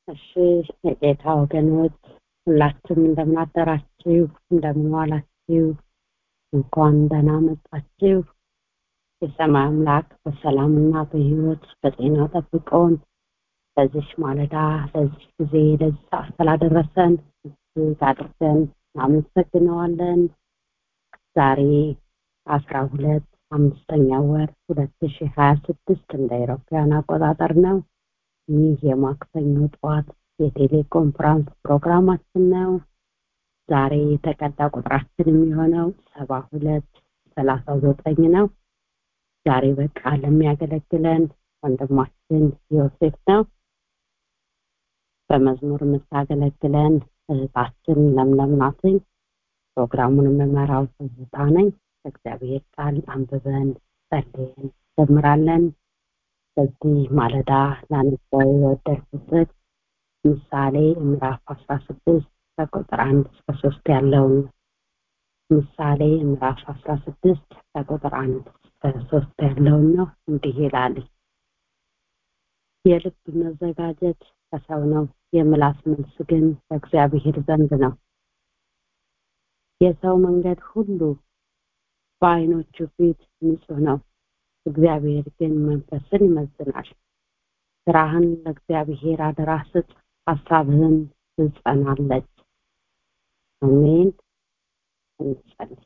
እሺ የጌታ ወገኖች ሁላችሁም እንደምን አደራችሁ እንደምን ዋላችሁ እንኳን ደህና መጣችሁ የሰማይ አምላክ በሰላምና በህይወት በጤና ጠብቆን በዚህ ማለዳ ለዚህ ጊዜ ለዚህ ሰዓት ስላደረሰን እጅግ አድርገን እናመሰግነዋለን ዛሬ አስራ ሁለት አምስተኛ ወር ሁለት ሺ ሀያ ስድስት እንደ አውሮፓውያን አቆጣጠር ነው ይህ የማክሰኞ ጠዋት የቴሌኮንፈረንስ ፕሮግራማችን ነው ዛሬ የተቀዳ ቁጥራችን የሚሆነው ሰባ ሁለት ሰላሳ ዘጠኝ ነው ዛሬ በቃል የሚያገለግለን ወንድማችን ዮሴፍ ነው በመዝሙር የምታገለግለን እህታችን ለምለም ናትኝ ፕሮግራሙን የምመራው ትዝታ ነኝ እግዚአብሔር ቃል አንብበን ጸልየን ጀምራለን በዚህ ማለዳ ላነበው የወደድኩት ምሳሌ ምዕራፍ አስራ ስድስት ከቁጥር አንድ እስከ ሶስት ያለውን ምሳሌ ምዕራፍ አስራ ስድስት ከቁጥር አንድ እስከ ሶስት ያለውን ነው እንዲህ ይላል የልብ መዘጋጀት ከሰው ነው የምላስ መልስ ግን በእግዚአብሔር ዘንድ ነው የሰው መንገድ ሁሉ በአይኖቹ ፊት ንጹህ ነው እግዚአብሔር ግን መንፈስን ይመዝናል ስራህን ለእግዚአብሔር አደራ ስጥ ሀሳብህን ትጸናለች አሜን እንጸልይ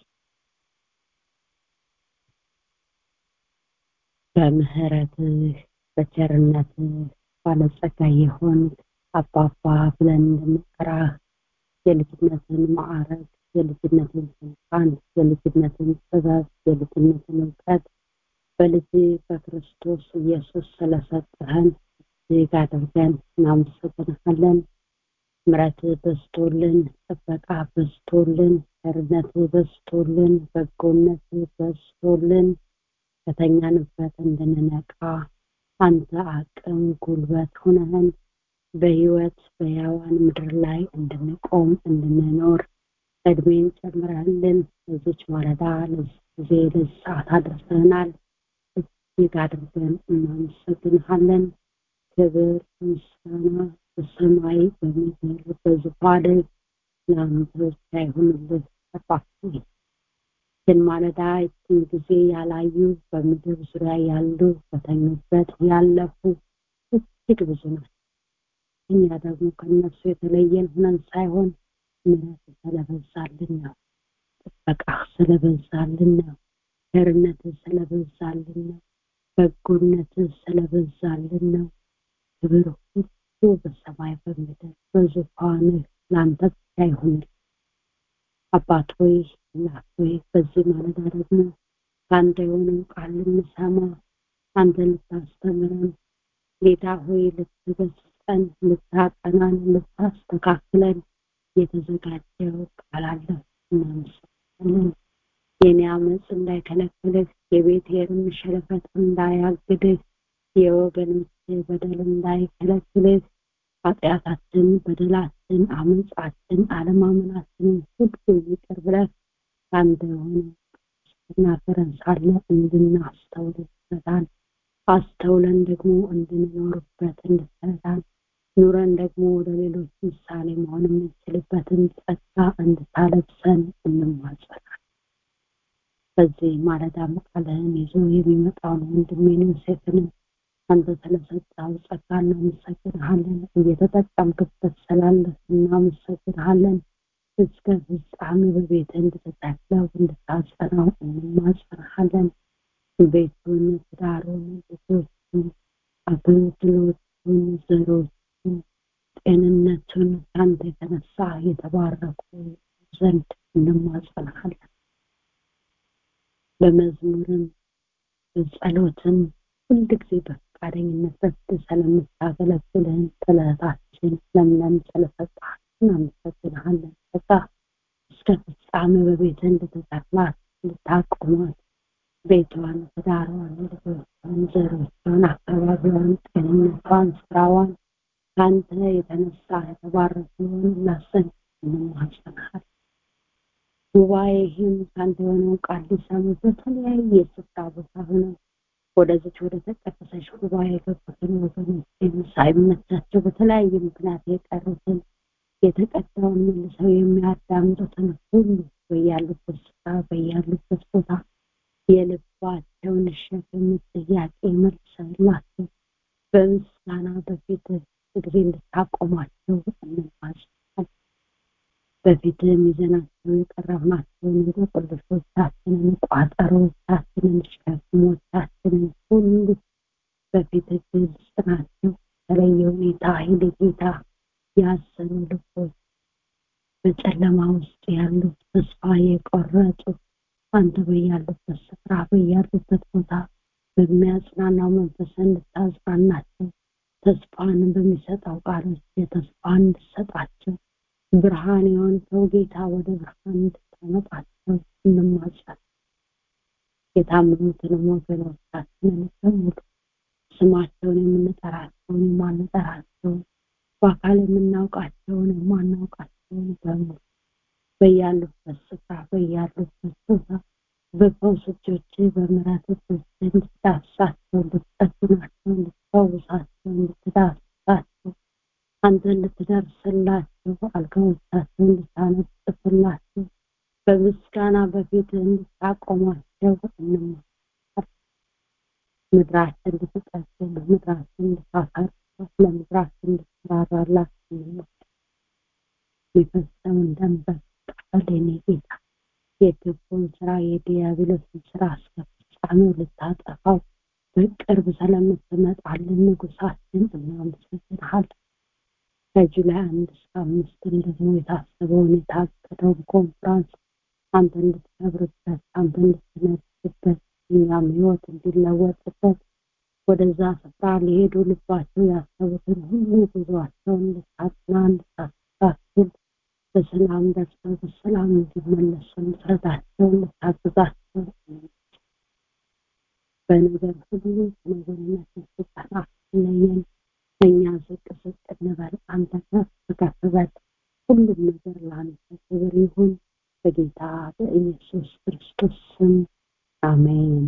በምህረትህ በቸርነትህ ባለጸጋ የሆን አባባ ብለን እንድንጠራህ የልጅነትን ማዕረግ የልጅነትን ስልጣን የልጅነትን ጥበብ የልጅነትን እውቀት በልጅ በክርስቶስ ኢየሱስ ስለሰጠህን እጅግ አድርገን እናመሰግንሃለን ምረት በዝቶልን ጥበቃ በዝቶልን ቸርነት በዝቶልን በጎነት በዝቶልን ከተኛንበት እንድንነቃ አንተ አቅም ጉልበት ሆነህን በህይወት በያዋን ምድር ላይ እንድንቆም እንድንኖር እድሜን ጨምረህልን ለዚች ማለዳ ለዚህ ጊዜ ለዚህ ሰዓት አድርሰናል እጅግ አድርገን እናመሰግንሃለን ክብር ምስጋና በሰማይ በምድር በዙፋን ለአንተ ብቻ ይሁንልህ አባት ግን ማለዳ ይችን ጊዜ ያላዩ በምድር ዙሪያ ያሉ በተኙበት ያለፉ እጅግ ብዙ ናቸው እኛ ደግሞ ከነሱ የተለየን ሁነን ሳይሆን ምረት ስለበዛልን ነው ጥበቃ ስለበዛልን ነው ቸርነት ስለበዛልን ነው በጎነት ስለበዛልን ነው ክብር ሁሉ በሰማይ በምድር በዙፋንህ ለአንተ ብቻ ይሁንል አባት ሆይ እናት ሆይ በዚህ ማለዳ ደግሞ ከአንተ የሆነው ቃል ልንሰማ አንተ ልታስተምረን ጌታ ሆይ ልትገስጸን ልታጠናን ልታስተካክለን የተዘጋጀው ቃል አለ እናመሰግናለን የኔ አመፅ እንዳይከለክልህ የቤቴርም ሸለፈት እንዳያግድህ የወገኖች በደል እንዳይከለክልህ ኃጢአታችን በደላችን አመፃችን አለማመናችንን ሁሉ ይቅር ብለህ አንተ የሆነ ስናገረን ሳለ እንድናስተውል ይረዳን አስተውለን ደግሞ እንድንኖርበት እንድትረዳን ኑረን ደግሞ ለሌሎች ምሳሌ መሆን የምንችልበትን ጸጋ እንድታለብሰን እንማጸናል በዚህ ማለዳ ቃልህን ይዞ የሚመጣውን ወንድሜን ዮሴፍንም አንተ ስለሰጠው ጸጋ እናመሰግንሃለን እየተጠቀምክበት ስላለ እናመሰግንሃለን እስከ ፍጻሜ በቤት እንድትተክለው እንድታጸናው እንማጸንሃለን ቤቱን ትዳሩን ልጆቹን አገልግሎቱን ዘሮቹን ጤንነቱን ከአንተ የተነሳ የተባረኩ ዘንድ እንማጸንሃለን በመዝሙርም በጸሎትም ሁልጊዜ በፈቃደኝነት በፊት ስለምታገለግልን ስለታችን ለምለም ስለሰጣት እናመሰግንሃለን በቃ እስከ ፍጻሜ በቤት እንድትተክላት እንድታቆማት ቤቷን ትዳሯን ልጆቿን ዘሮቿን አካባቢዋን ጤንነቷን ስራዋን ከአንተ የተነሳ የተባረኩ ላሰን እንማጸንሃል ጉባኤህም ከአንተ የሆነው ቃል ሊሰሙ በተለያየ ስፍራ ቦታ ሆነው ወደዚች ወደ ተቀደሰች ጉባኤ የገቡትን ወገኖችን ሳይመቻቸው በተለያየ ምክንያት የቀሩትን የተቀዳውን መልሰው የሚያዳምጡትን ሁሉ በያሉበት ስፍራ በያሉበት ቦታ የልባቸውን ሸክም ጥያቄ መልሰላቸው በምስጋና በፊት ጊዜ እንድታቆማቸው እንማጸናለን። በፊትም ይዘናቸው የቀረብናቸውን እንቆቅልሾቻችንን፣ ቋጠሮቻችንን፣ ሸክሞቻችንን ሁሉ በፊት ግልጽ ናቸው። በተለየ ሁኔታ ኃይል ጌታ ያዘኑ ልቦች በጨለማ ውስጥ ያሉ ተስፋ የቆረጡ አንተ በያሉበት ስፍራ በያሉበት ቦታ በሚያጽናናው መንፈስ እንድታጽናናቸው ተስፋን በሚሰጠው ቃሎች የተስፋ እንድሰጣቸው ብርሃን የሆንከው ጌታ ወደ ብርሃን እንድታመጣቸው እንማጸን። የታመሙትንም ወገኖቻችንን በሙሉ ስማቸውን የምንጠራቸውን የማንጠራቸውን በአካል የምናውቃቸውን የማናውቃቸውን በሙሉ በያሉበት ስፍራ በያሉበት ቦታ በፈውስ እጆች በምሕረት እጆች እንድትዳስሳቸው እንድትጠግናቸው እንድትፈውሳቸው እንድትዳስሳቸው አንተ እንድትደርስላቸው አልጋዎቻቸው እንድታነጥፍላቸው በምስጋና በፊት እንድታቆሟቸው እንማር ምድራችን እንድትጠግን ምድራችን እንድታፈርስ ለምድራችን እንድትራራላት እንማር የሚፈሰውን ደም በቃል የኔ ጌታ የግቡን ስራ የዲያብሎስን ስራ እስከ ፍጻሜው ልታጠፋው በቅርብ ስለምትመጣልን ንጉሳችን እናመሰግንሃለን። ከጁላይ አንድ እስከ አምስትን ደግሞ የታሰበውን የታቀደውን ኮንፍራንስ አንተ እንድትከብርበት አንተ እንድትነግስበት እኛም ህይወት እንዲለወጥበት ወደዛ ስፍራ ሊሄዱ ልባቸው ያሰቡትን ሁሉ ጉዟቸውን እንድታጽና እንድታስተካክል በሰላም ደርሰው በሰላም እንዲመለሱ እንድትረዳቸው እንድታግዛቸው በነገር ሁሉ ከነገርነት ስልጠና ለየን እኛ ዝቅ ዝቅ እንበል አንተ ከፍ ከፍ በል ሁሉም ነገር ለአንተ ክብር ይሁን በጌታ በኢየሱስ ክርስቶስ ስም አሜን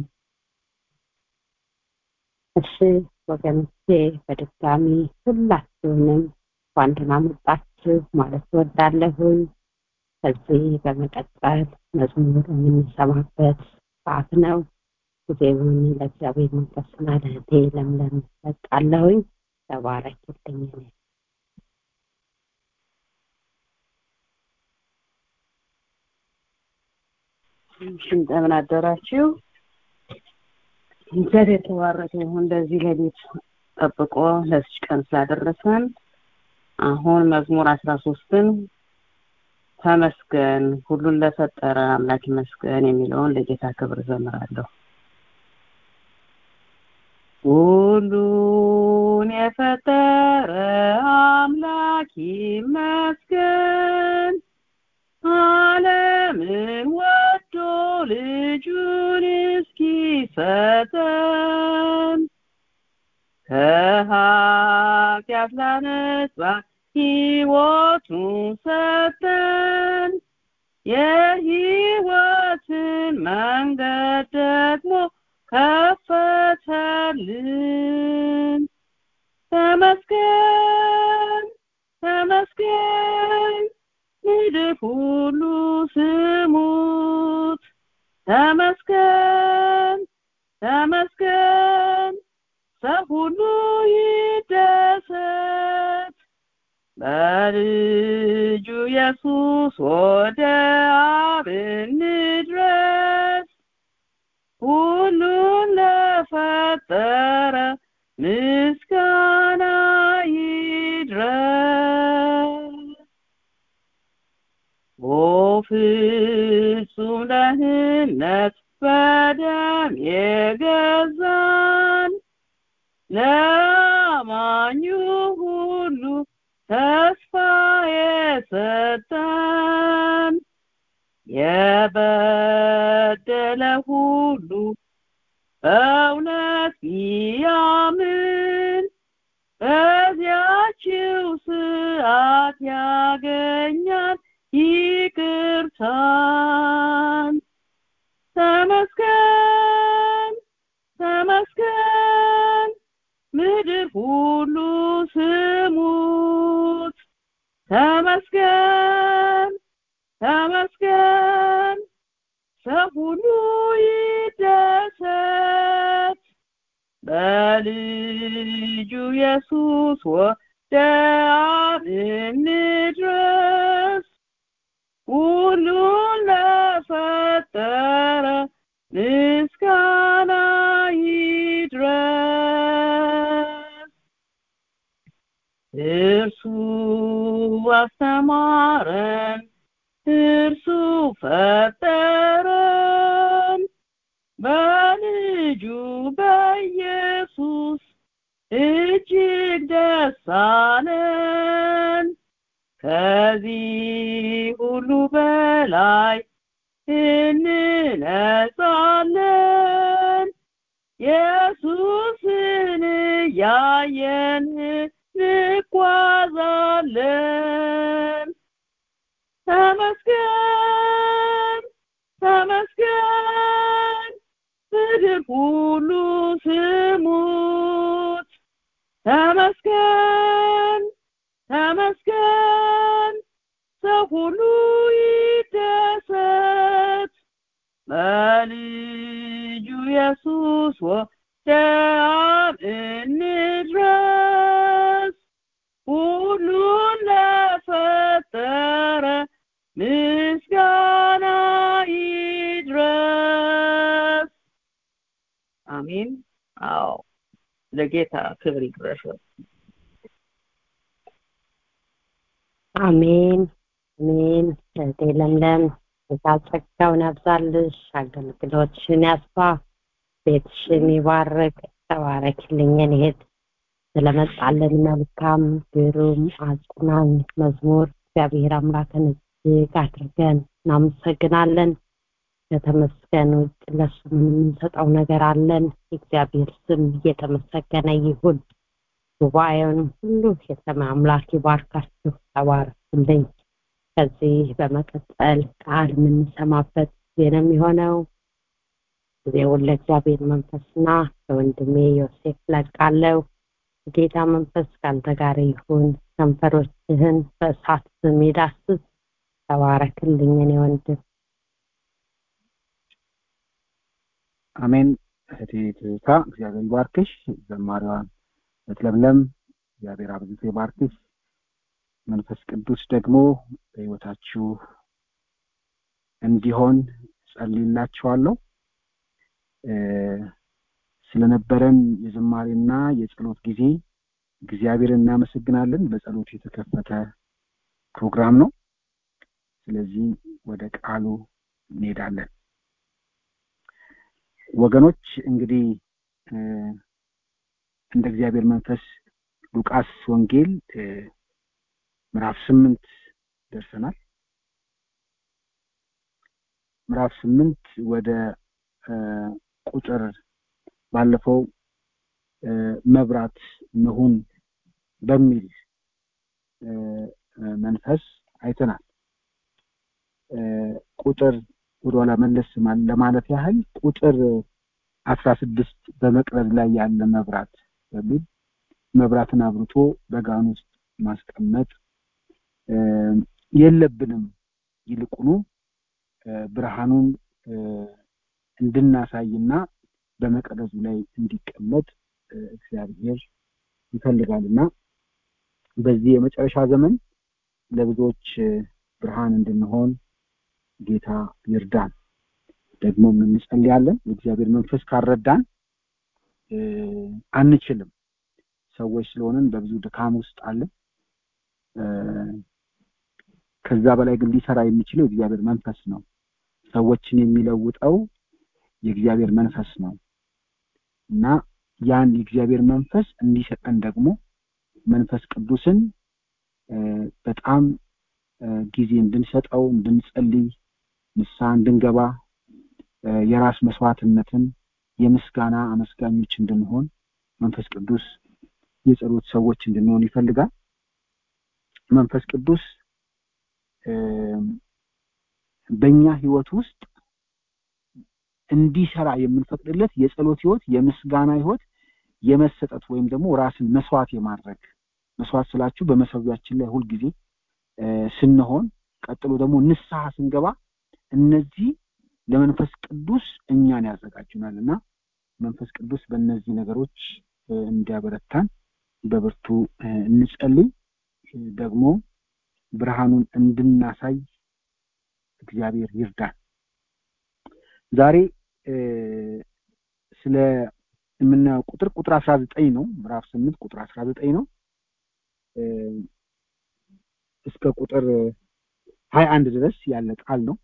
እሺ ወገኖቼ በድጋሚ ሁላችሁንም እንኳን ደህና መጣችሁ ማለት ወዳለሁኝ ከዚህ በመቀጠል መዝሙር የምንሰማበት ሰዓት ነው ጊዜውን ለእግዚአብሔር መንፈስና ለእህቴ ለምለም ለቃለሁኝ ተባረክልኝ እንደምን አደራችሁ እግዚአብሔር የተባረከ ይሁን እንደዚህ ሌሊት ጠብቆ ለዚች ቀን ስላደረሰን አሁን መዝሙር አስራ ሶስትን ተመስገን ሁሉን ለፈጠረ አምላክ ይመስገን የሚለውን ለጌታ ክብር ዘምራለሁ ሁሉን የፈጠረ አምላክ ይመስገን ዓለምን ወዶ ልጁን እስኪሰጠን ከኃጢአት ላነጻ ሕይወቱን ሰጠን የሕይወትን መንገድ ደግሞ ከፈተልን ተመስገን ተመስገን ምድር ሁሉ ስሙት ተመስገን ተመስገን ሰው ሁሉ ይደሰት በልጁ ኢየሱስ ወደ አብ እንድረስ ሁሉን ለፈጠረ ምስጋና ይድረስ ኦ ፍጹም ደህንነት በደም የገዛን ለአማኙ ሁሉ ተስፋ የሰጠን የበደለ ሁሉ በእውነት ቢያምን በዚያችው ሰዓት ያገኛል ይቅርታን ተመስገን ተመስገን ሁሉ ስሙት ተመስገን ተመስገን ሰው ሁሉ ይደሰት በልጁ ኢየሱስ ወደ አብ እንድረስ ሁሉን ለፈጠረ ምስጋና ይድረስ እርሱ አስተማረን እርሱ ፈጠረን በልጁ በኢየሱስ እጅግ ደስ አለን ከዚህ ሁሉ በላይ እንነጻለን ኢየሱስን እያየን እንጓዛለን ተመስገን ተመስገን ምድር ሁሉ ስሙት ተመስገን ተመስገን ሰው ሁሉ ይደሰት በልጁ ኢየሱስ ወደ አብ እንድረስ ሁሉን ለፈጠረ ምስጋና ይድረስ አሜን አዎ ለጌታ ክብር ይድረሰው አሜን አሜን እህቴ ለምለም ጌታ ጸጋውን ያብዛልሽ አገልግሎትሽን ያስፋ ቤትሽን ይባርክ ተባረክልኝ እኔ እህት ስለመጣልን መልካም ግሩም አጽናኝ መዝሙር እግዚአብሔር አምላክን እጅግ አድርገን እናመሰግናለን ከተመስገን ውጭ ለሱ ምን የምንሰጠው ነገር አለን የእግዚአብሔር ስም እየተመሰገነ ይሁን ጉባኤውንም ሁሉ የሰማይ አምላክ ይባርካችሁ ተባረኩልኝ ከዚህ በመቀጠል ቃል የምንሰማበት ጊዜ ነው የሚሆነው ጊዜውን ለእግዚአብሔር መንፈስና ለወንድሜ ዮሴፍ ለቃለው ጌታ መንፈስ ከአንተ ጋር ይሁን ከንፈሮችህን በእሳት የሚዳስስ ተባረክልኝ እኔ ወንድም አሜን እህቴ ትዝታ እግዚአብሔር ይባርክሽ ዘማሪዋን ለምለም እግዚአብሔር አብዝቶ ይባርክሽ መንፈስ ቅዱስ ደግሞ በህይወታችሁ እንዲሆን ጸልይላችኋለሁ ስለነበረን የዝማሬና የጸሎት ጊዜ እግዚአብሔር እናመሰግናለን በጸሎት የተከፈተ ፕሮግራም ነው ስለዚህ ወደ ቃሉ እንሄዳለን ወገኖች እንግዲህ እንደ እግዚአብሔር መንፈስ ሉቃስ ወንጌል ምዕራፍ ስምንት ደርሰናል ምዕራፍ ስምንት ወደ ቁጥር ባለፈው መብራት መሁን በሚል መንፈስ አይተናል ቁጥር ወደኋላ መለስ ለማለት ያህል ቁጥር አስራ ስድስት በመቅረዝ ላይ ያለ መብራት በሚል መብራትን አብርቶ በጋን ውስጥ ማስቀመጥ የለብንም ይልቁኑ ብርሃኑን እንድናሳይና በመቅረዙ ላይ እንዲቀመጥ እግዚአብሔር ይፈልጋልና በዚህ የመጨረሻ ዘመን ለብዙዎች ብርሃን እንድንሆን ጌታ ይርዳን ደግሞ እንጸልያለን የእግዚአብሔር መንፈስ ካረዳን አንችልም ሰዎች ስለሆንን በብዙ ድካም ውስጥ አለን ከዛ በላይ ግን ሊሰራ የሚችለው የእግዚአብሔር መንፈስ ነው ሰዎችን የሚለውጠው የእግዚአብሔር መንፈስ ነው እና ያን የእግዚአብሔር መንፈስ እንዲሰጠን ደግሞ መንፈስ ቅዱስን በጣም ጊዜ እንድንሰጠው እንድንጸልይ ንሳ እንድንገባ የራስ መስዋዕትነትን የምስጋና አመስጋኞች እንድንሆን መንፈስ ቅዱስ የጸሎት ሰዎች እንድንሆን ይፈልጋል መንፈስ ቅዱስ በእኛ ህይወት ውስጥ እንዲሰራ የምንፈቅድለት የጸሎት ህይወት የምስጋና ህይወት የመሰጠት ወይም ደግሞ ራስን መስዋዕት የማድረግ መስዋዕት ስላችሁ በመሰዊያችን ላይ ሁልጊዜ ስንሆን ቀጥሎ ደግሞ ንስሐ ስንገባ እነዚህ ለመንፈስ ቅዱስ እኛን ያዘጋጁናል እና መንፈስ ቅዱስ በእነዚህ ነገሮች እንዲያበረታን በብርቱ እንጸልይ። ደግሞ ብርሃኑን እንድናሳይ እግዚአብሔር ይርዳን። ዛሬ ስለ የምናየው ቁጥር ቁጥር አስራ ዘጠኝ ነው። ምዕራፍ ስምንት ቁጥር አስራ ዘጠኝ ነው እስከ ቁጥር ሀያ አንድ ድረስ ያለ ቃል ነው።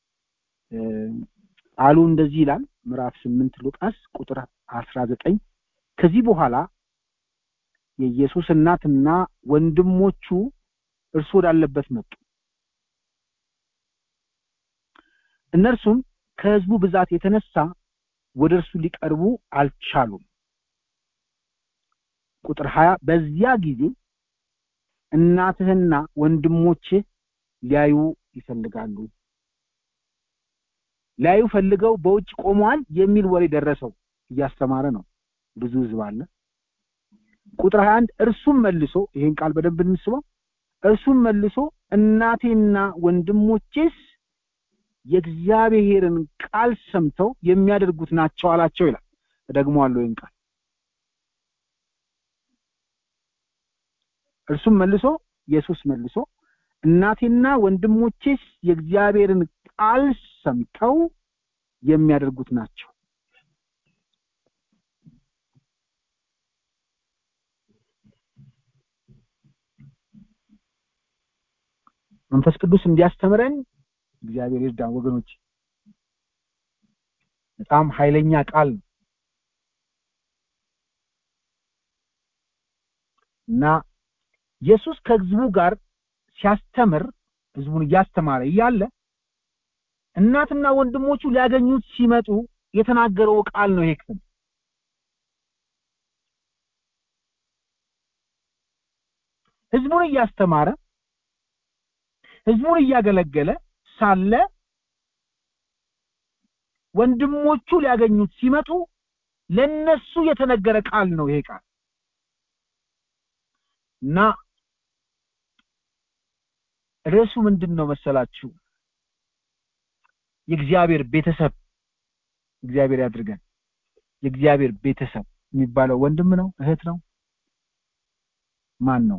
ቃሉ እንደዚህ ይላል። ምዕራፍ ስምንት ሉቃስ ቁጥር አስራ ዘጠኝ ከዚህ በኋላ የኢየሱስ እናትና ወንድሞቹ እርሱ ወዳለበት መጡ። እነርሱም ከሕዝቡ ብዛት የተነሳ ወደ እርሱ ሊቀርቡ አልቻሉም። ቁጥር ሀያ በዚያ ጊዜ እናትህና ወንድሞችህ ሊያዩ ይፈልጋሉ ሊያዩ ፈልገው በውጭ ቆመዋል የሚል ወሬ ደረሰው። እያስተማረ ነው። ብዙ ሕዝብ አለ። ቁጥር 21 እርሱም መልሶ ይሄን ቃል በደንብ እንስበው። እርሱም መልሶ እናቴና ወንድሞቼስ የእግዚአብሔርን ቃል ሰምተው የሚያደርጉት ናቸው አላቸው ይላል። እደግመዋለሁ ይህን ቃል እርሱም መልሶ ኢየሱስ መልሶ እናቴና ወንድሞቼስ የእግዚአብሔርን ቃል ሰምተው የሚያደርጉት ናቸው። መንፈስ ቅዱስ እንዲያስተምረን እግዚአብሔር ይርዳን ወገኖች። በጣም ኃይለኛ ቃል ነው እና ኢየሱስ ከህዝቡ ጋር ሲያስተምር ህዝቡን እያስተማረ እያለ እናትና ወንድሞቹ ሊያገኙት ሲመጡ የተናገረው ቃል ነው ይሄ ክፍል። ህዝቡን እያስተማረ ህዝቡን እያገለገለ ሳለ ወንድሞቹ ሊያገኙት ሲመጡ ለነሱ የተነገረ ቃል ነው ይሄ ቃል እና ርዕሱ ምንድን ነው መሰላችሁ? የእግዚአብሔር ቤተሰብ እግዚአብሔር ያድርገን። የእግዚአብሔር ቤተሰብ የሚባለው ወንድም ነው? እህት ነው? ማን ነው?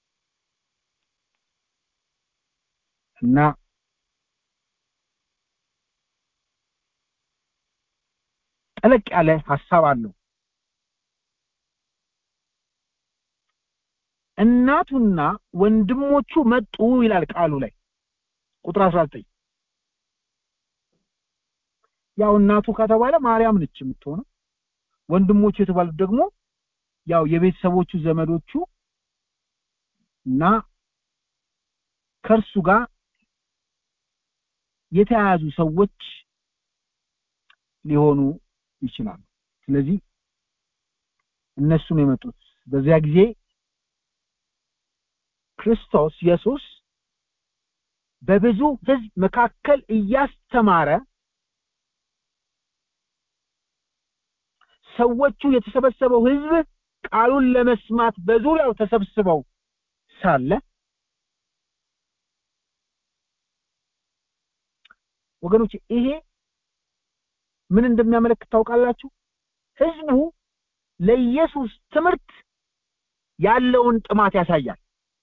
እና ጠለቅ ያለ ሀሳብ አለው። እናቱና ወንድሞቹ መጡ ይላል ቃሉ ላይ ቁጥር 19 ያው እናቱ ከተባለ ማርያም ነች የምትሆነው ወንድሞቹ የተባሉት ደግሞ ያው የቤተሰቦቹ ዘመዶቹ እና ከእርሱ ጋር የተያያዙ ሰዎች ሊሆኑ ይችላሉ ስለዚህ እነሱ ነው የመጡት በዚያ ጊዜ ክርስቶስ ኢየሱስ በብዙ ህዝብ መካከል እያስተማረ ሰዎቹ የተሰበሰበው ህዝብ ቃሉን ለመስማት በዙሪያው ተሰብስበው ሳለ ወገኖች ይሄ ምን እንደሚያመለክት ታውቃላችሁ ህዝቡ ለኢየሱስ ትምህርት ያለውን ጥማት ያሳያል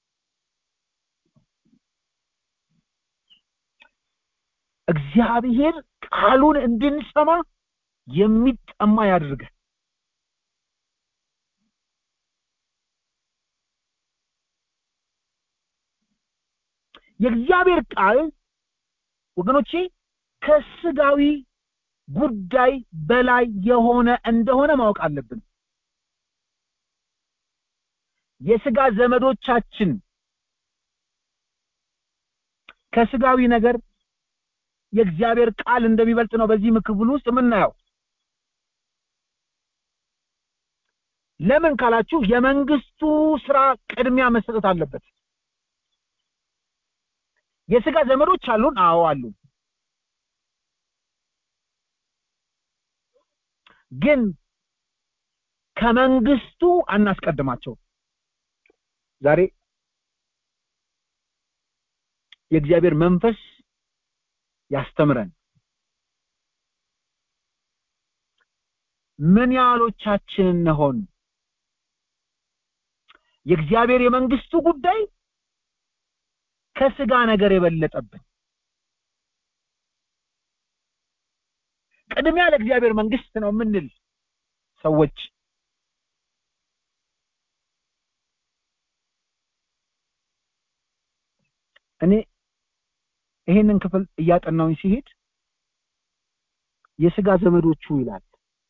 እግዚአብሔር ቃሉን እንድንሰማ የሚጠማ ያድርገን የእግዚአብሔር ቃል ወገኖቼ ከስጋዊ ጉዳይ በላይ የሆነ እንደሆነ ማወቅ አለብን የስጋ ዘመዶቻችን ከስጋዊ ነገር የእግዚአብሔር ቃል እንደሚበልጥ ነው በዚህ ክፍል ውስጥ የምናየው ለምን ካላችሁ የመንግስቱ ስራ ቅድሚያ መሰጠት አለበት የስጋ ዘመዶች አሉን አዎ አሉ ግን ከመንግስቱ አናስቀድማቸው ዛሬ የእግዚአብሔር መንፈስ ያስተምረን ምን ያህሎቻችን እንሆን የእግዚአብሔር የመንግስቱ ጉዳይ ከስጋ ነገር የበለጠብን ቅድሚያ ለእግዚአብሔር መንግስት ነው የምንል ሰዎች እኔ ይሄንን ክፍል እያጠናውኝ ሲሄድ የስጋ ዘመዶቹ ይላል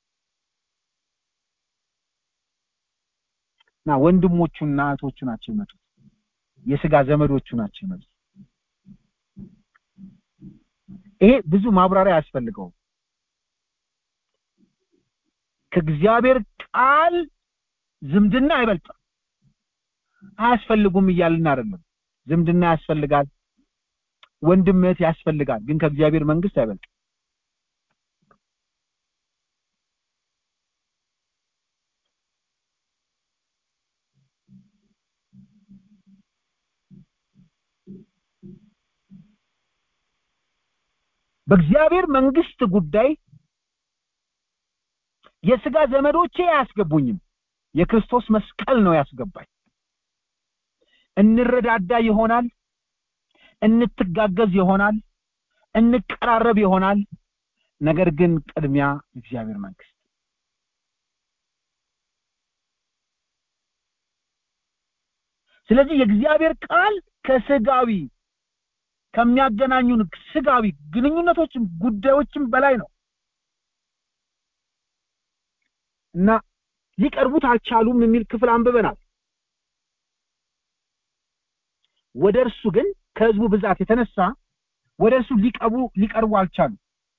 እና ወንድሞቹና እህቶቹ ናቸው የመጡት የስጋ ዘመዶቹ ናቸው የመጡት ይሄ ብዙ ማብራሪያ አያስፈልገውም ከእግዚአብሔር ቃል ዝምድና አይበልጥም አያስፈልጉም እያልን አይደለም ዝምድና ያስፈልጋል ወንድምት ያስፈልጋል ግን ከእግዚአብሔር መንግስት አይበልጥም በእግዚአብሔር መንግስት ጉዳይ የስጋ ዘመዶቼ አያስገቡኝም የክርስቶስ መስቀል ነው ያስገባኝ እንረዳዳ ይሆናል እንትጋገዝ ይሆናል እንቀራረብ ይሆናል ነገር ግን ቅድሚያ እግዚአብሔር መንግስት ስለዚህ የእግዚአብሔር ቃል ከስጋዊ ከሚያገናኙን ስጋዊ ግንኙነቶችም ጉዳዮችም በላይ ነው እና ሊቀርቡት አልቻሉም የሚል ክፍል አንብበናል ወደ እርሱ ግን ከህዝቡ ብዛት የተነሳ ወደ እርሱ ሊቀቡ ሊቀርቡ አልቻሉም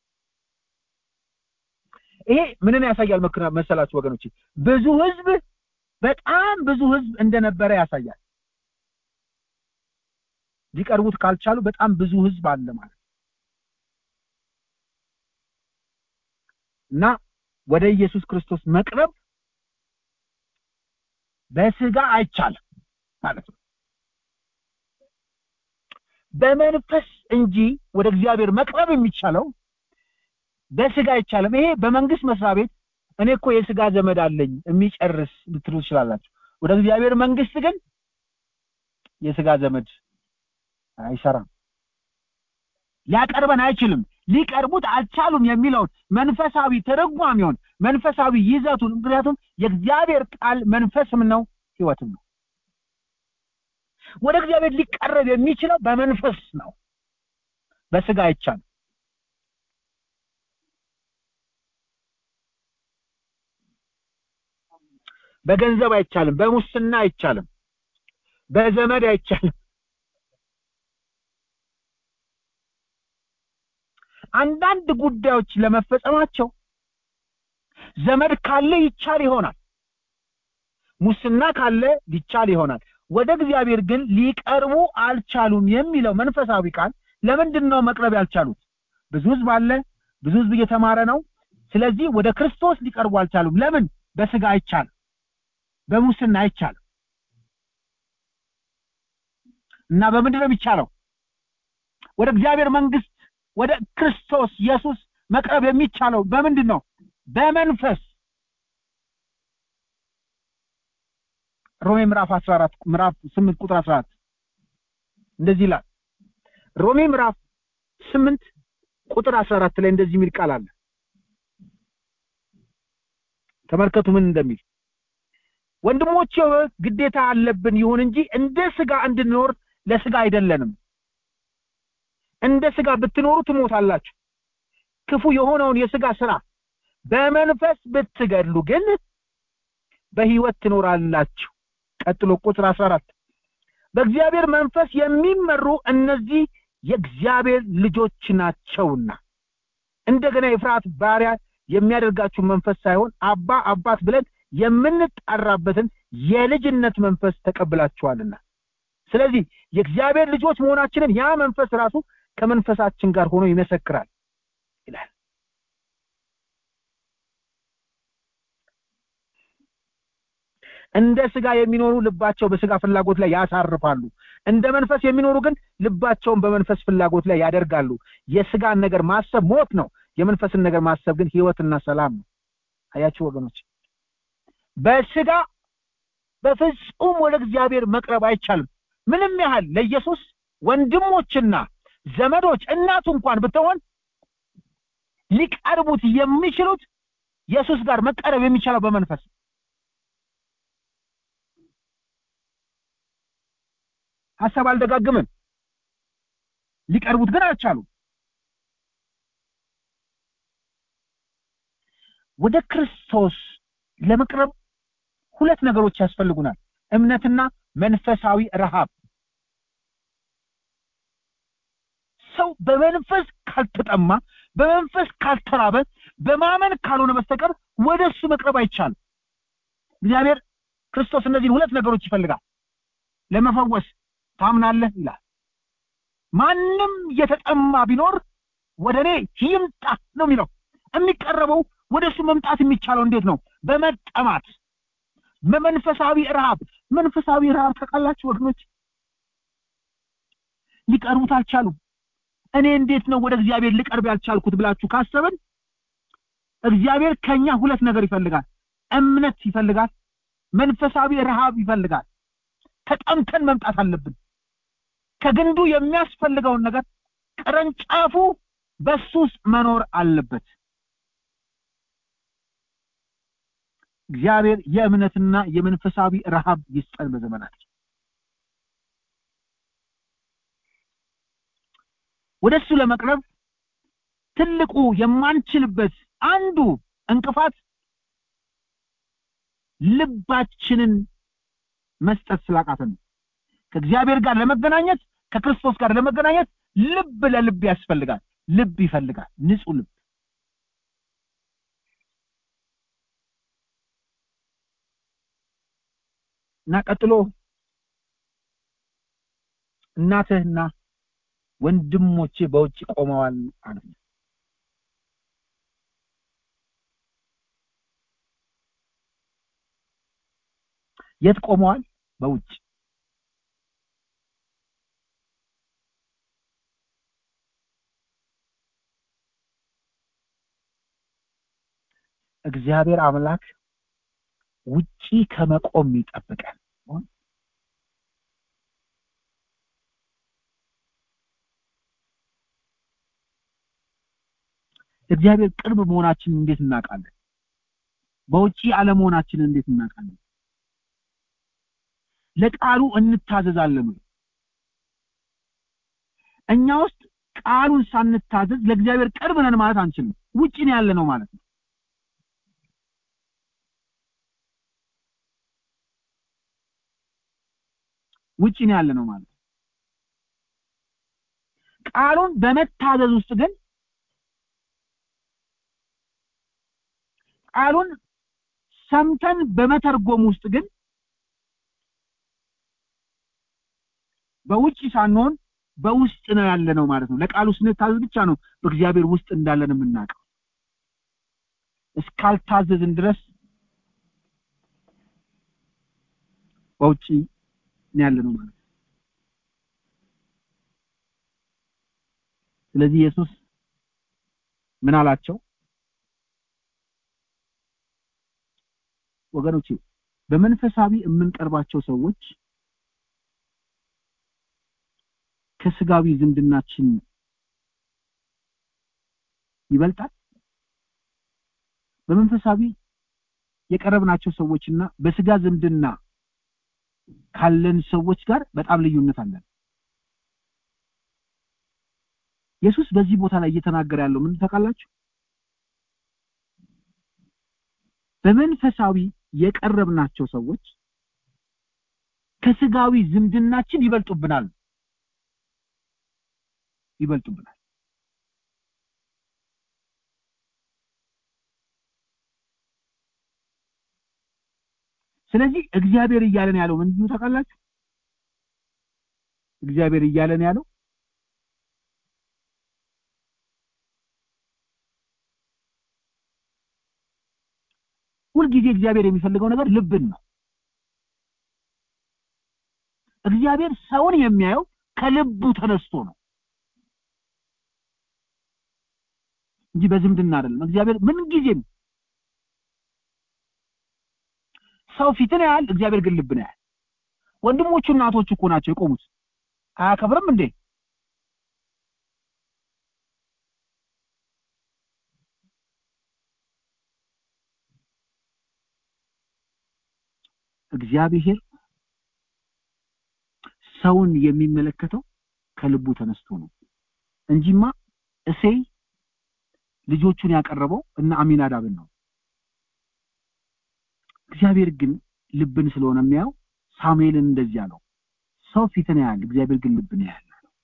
ይሄ ምንን ያሳያል መሰላችሁ ወገኖች ብዙ ህዝብ በጣም ብዙ ህዝብ እንደነበረ ያሳያል ሊቀርቡት ካልቻሉ በጣም ብዙ ህዝብ አለ ማለት እና ወደ ኢየሱስ ክርስቶስ መቅረብ በስጋ አይቻልም ማለት ነው በመንፈስ እንጂ ወደ እግዚአብሔር መቅረብ የሚቻለው በስጋ አይቻልም ይሄ በመንግስት መስሪያ ቤት እኔ እኮ የስጋ ዘመድ አለኝ የሚጨርስ ልትሉ ትችላላችሁ ወደ እግዚአብሔር መንግስት ግን የስጋ ዘመድ አይሰራም ሊያቀርበን አይችልም ሊቀርቡት አልቻሉም የሚለውን መንፈሳዊ ተረጓሚውን መንፈሳዊ ይዘቱን ምክንያቱም የእግዚአብሔር ቃል መንፈስም ነው ህይወትም ነው ወደ እግዚአብሔር ሊቀረብ የሚችለው በመንፈስ ነው በስጋ አይቻልም በገንዘብ አይቻልም በሙስና አይቻልም በዘመድ አይቻልም አንዳንድ ጉዳዮች ለመፈጸማቸው ዘመድ ካለ ይቻል ይሆናል ሙስና ካለ ሊቻል ይሆናል ወደ እግዚአብሔር ግን ሊቀርቡ አልቻሉም የሚለው መንፈሳዊ ቃል ለምንድን ነው መቅረብ ያልቻሉት ብዙ ህዝብ አለ ብዙ ህዝብ እየተማረ ነው ስለዚህ ወደ ክርስቶስ ሊቀርቡ አልቻሉም ለምን በስጋ አይቻልም በሙስና አይቻልም እና በምንድን ነው የሚቻለው ወደ እግዚአብሔር መንግስት ወደ ክርስቶስ ኢየሱስ መቅረብ የሚቻለው በምንድን ነው በመንፈስ ሮሜ ምዕራፍ 14 ምዕራፍ 8 ቁጥር 14 እንደዚህ ይላል ሮሜ ምዕራፍ 8 ቁጥር 14 ላይ እንደዚህ የሚል ቃል አለ ተመልከቱ ምን እንደሚል ወንድሞቼ ግዴታ አለብን ይሁን እንጂ እንደ ስጋ እንድንኖር ለስጋ አይደለንም እንደ ስጋ ብትኖሩ ትሞታላችሁ ክፉ የሆነውን የስጋ ስራ በመንፈስ ብትገድሉ ግን በህይወት ትኖራላችሁ ቀጥሎ ቁጥር 14 በእግዚአብሔር መንፈስ የሚመሩ እነዚህ የእግዚአብሔር ልጆች ናቸውና እንደገና የፍርሃት ባሪያ የሚያደርጋችሁ መንፈስ ሳይሆን አባ አባት ብለን የምንጣራበትን የልጅነት መንፈስ ተቀብላችኋልና ስለዚህ የእግዚአብሔር ልጆች መሆናችንን ያ መንፈስ ራሱ ከመንፈሳችን ጋር ሆኖ ይመሰክራል ይላል እንደ ስጋ የሚኖሩ ልባቸው በስጋ ፍላጎት ላይ ያሳርፋሉ እንደ መንፈስ የሚኖሩ ግን ልባቸውን በመንፈስ ፍላጎት ላይ ያደርጋሉ የስጋን ነገር ማሰብ ሞት ነው የመንፈስን ነገር ማሰብ ግን ህይወትና ሰላም ነው አያችሁ ወገኖች በስጋ በፍጹም ወደ እግዚአብሔር መቅረብ አይቻልም ምንም ያህል ለኢየሱስ ወንድሞችና ዘመዶች እናቱ እንኳን ብትሆን ሊቀርቡት የሚችሉት ኢየሱስ ጋር መቀረብ የሚቻለው በመንፈስ ሀሳብ አልደጋግምም ሊቀርቡት ግን አልቻሉም ወደ ክርስቶስ ለመቅረብ ሁለት ነገሮች ያስፈልጉናል እምነትና መንፈሳዊ ረሃብ ሰው በመንፈስ ካልተጠማ በመንፈስ ካልተራበ በማመን ካልሆነ በስተቀር ወደ እሱ መቅረብ አይቻልም እግዚአብሔር ክርስቶስ እነዚህን ሁለት ነገሮች ይፈልጋል ለመፈወስ ታምናለህ ይላል ማንም የተጠማ ቢኖር ወደ እኔ ይምጣ ነው የሚለው የሚቀረበው ወደ እሱ መምጣት የሚቻለው እንዴት ነው በመጠማት በመንፈሳዊ ረሃብ መንፈሳዊ ረሃብ ታውቃላችሁ ወገኖች ሊቀርቡት አልቻሉም እኔ እንዴት ነው ወደ እግዚአብሔር ልቀርብ ያልቻልኩት ብላችሁ ካሰብን እግዚአብሔር ከኛ ሁለት ነገር ይፈልጋል እምነት ይፈልጋል መንፈሳዊ ረሃብ ይፈልጋል ተጠምተን መምጣት አለብን ከግንዱ የሚያስፈልገውን ነገር ቅርንጫፉ በሱ ውስጥ መኖር አለበት እግዚአብሔር የእምነትና የመንፈሳዊ ረሃብ ይስጠን በዘመናችን ወደ እሱ ለመቅረብ ትልቁ የማንችልበት አንዱ እንቅፋት ልባችንን መስጠት ስላቃተን ነው ከእግዚአብሔር ጋር ለመገናኘት ከክርስቶስ ጋር ለመገናኘት ልብ ለልብ ያስፈልጋል ልብ ይፈልጋል ንጹህ ልብ እና ቀጥሎ እናትህና ወንድሞቼ በውጭ ቆመዋል አለ የት ቆመዋል በውጭ እግዚአብሔር አምላክ ውጪ ከመቆም ይጠብቃል እግዚአብሔር ቅርብ መሆናችንን እንዴት እናውቃለን በውጪ አለመሆናችንን እንዴት እናውቃለን ለቃሉ እንታዘዛለን እኛ ውስጥ ቃሉን ሳንታዘዝ ለእግዚአብሔር ቅርብ ነን ማለት አንችልም ውጪ ነው ያለ ነው ማለት ነው ውጪ ነው ያለ ነው ማለት ቃሉን በመታዘዝ ውስጥ ግን ቃሉን ሰምተን በመተርጎም ውስጥ ግን በውጭ ሳንሆን በውስጥ ነው ያለ ነው ማለት ነው ለቃሉ ስንታዘዝ ብቻ ነው በእግዚአብሔር ውስጥ እንዳለን የምናውቀው እስካልታዘዝን ድረስ በውጭ ነው ያለ ነው ማለት ነው ስለዚህ ኢየሱስ ምን አላቸው ወገኖቼ በመንፈሳዊ የምንቀርባቸው ሰዎች ከስጋዊ ዝምድናችን ይበልጣል በመንፈሳዊ የቀረብናቸው ሰዎችና በስጋ ዝምድና ካለን ሰዎች ጋር በጣም ልዩነት አለን ኢየሱስ በዚህ ቦታ ላይ እየተናገረ ያለው ምን ታውቃላችሁ በመንፈሳዊ የቀረብናቸው ሰዎች ከስጋዊ ዝምድናችን ይበልጡብናል ይበልጡብናል ስለዚህ እግዚአብሔር እያለን ያለው ምንድን ነው ታውቃላችሁ እግዚአብሔር እያለን ያለው ሁልጊዜ እግዚአብሔር የሚፈልገው ነገር ልብን ነው እግዚአብሔር ሰውን የሚያየው ከልቡ ተነስቶ ነው እንጂ በዝምድና አይደለም እግዚአብሔር ምን ጊዜም ሰው ፊትን ያህል እግዚአብሔር ግን ልብን ያህል ወንድሞቹ እናቶቹ እኮ ናቸው የቆሙት አያከብርም እንዴ እግዚአብሔር ሰውን የሚመለከተው ከልቡ ተነስቶ ነው እንጂማ እሴይ ልጆቹን ያቀረበው እና አሚናዳብን ነው እግዚአብሔር ግን ልብን ስለሆነ የሚያየው ሳሙኤልን እንደዚህ አለው ሰው ፊትን ያያል እግዚአብሔር ግን ልብን ያያል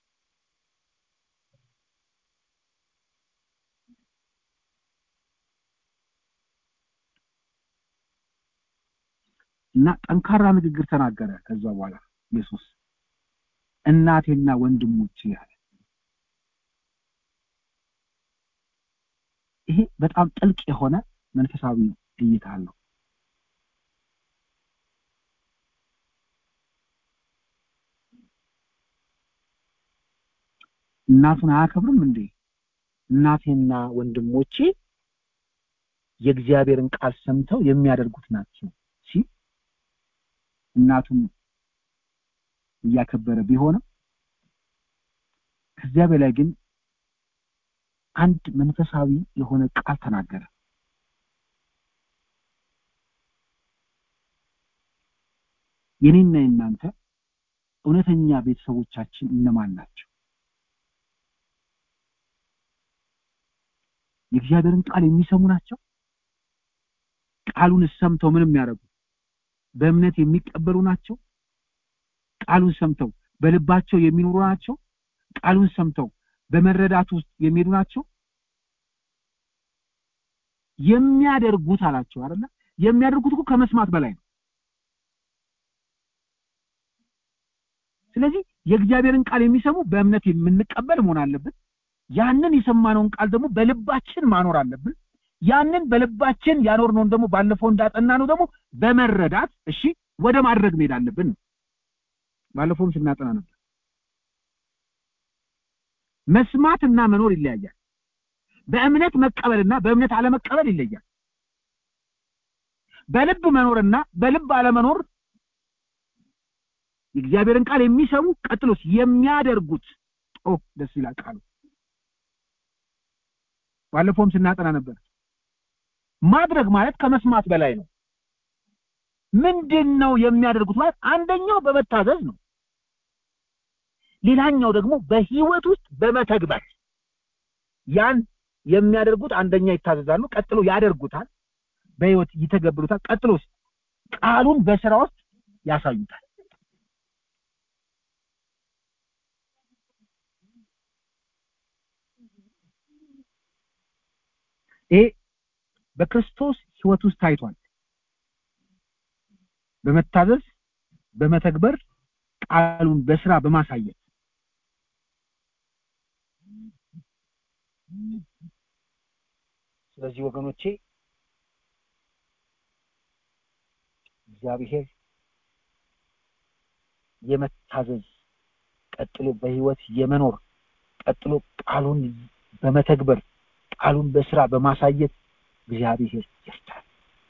እና ጠንካራ ንግግር ተናገረ ከዛ በኋላ ኢየሱስ እናቴና ወንድሞቼ ያለ ይሄ በጣም ጥልቅ የሆነ መንፈሳዊ እይታ አለው እናቱን አያከብርም እንዴ እናቴና ወንድሞቼ የእግዚአብሔርን ቃል ሰምተው የሚያደርጉት ናቸው ሲል እናቱን እያከበረ ቢሆንም ከዚያ በላይ ግን አንድ መንፈሳዊ የሆነ ቃል ተናገረ የኔና የናንተ እውነተኛ ቤተሰቦቻችን እነማን ናቸው የእግዚአብሔርን ቃል የሚሰሙ ናቸው ቃሉን ሰምተው ምን የሚያደርጉ በእምነት የሚቀበሉ ናቸው ቃሉን ሰምተው በልባቸው የሚኖሩ ናቸው ቃሉን ሰምተው በመረዳት ውስጥ የሚሄዱ ናቸው የሚያደርጉት አላቸው አይደለ የሚያደርጉት እኮ ከመስማት በላይ ነው ስለዚህ የእግዚአብሔርን ቃል የሚሰሙ በእምነት የምንቀበል መሆን አለብን ያንን የሰማነውን ቃል ደግሞ በልባችን ማኖር አለብን ያንን በልባችን ያኖርነውን ደግሞ ባለፈው እንዳጠና ነው ደግሞ በመረዳት እሺ ወደ ማድረግ መሄድ አለብን ባለፈውም ስናጠና ነበር መስማትና መኖር ይለያያል በእምነት መቀበልና በእምነት አለመቀበል ይለያል በልብ መኖርና በልብ አለመኖር የእግዚአብሔርን ቃል የሚሰሙ ቀጥሎስ የሚያደርጉት ኦ ደስ ይላል ቃሉ ባለፈውም ስናጠና ነበር ማድረግ ማለት ከመስማት በላይ ነው ምንድን ነው የሚያደርጉት ማለት አንደኛው በመታዘዝ ነው ሌላኛው ደግሞ በህይወት ውስጥ በመተግበር ያን የሚያደርጉት አንደኛ ይታዘዛሉ ቀጥሎ ያደርጉታል በህይወት ይተገብሩታል ቀጥሎ ቃሉን በስራ ውስጥ ያሳዩታል ይሄ በክርስቶስ ህይወት ውስጥ ታይቷል በመታዘዝ በመተግበር ቃሉን በስራ በማሳየት ስለዚህ ወገኖቼ እግዚአብሔር የመታዘዝ ቀጥሎ በህይወት የመኖር ቀጥሎ ቃሉን በመተግበር ቃሉን በስራ በማሳየት እግዚአብሔር ይርዳል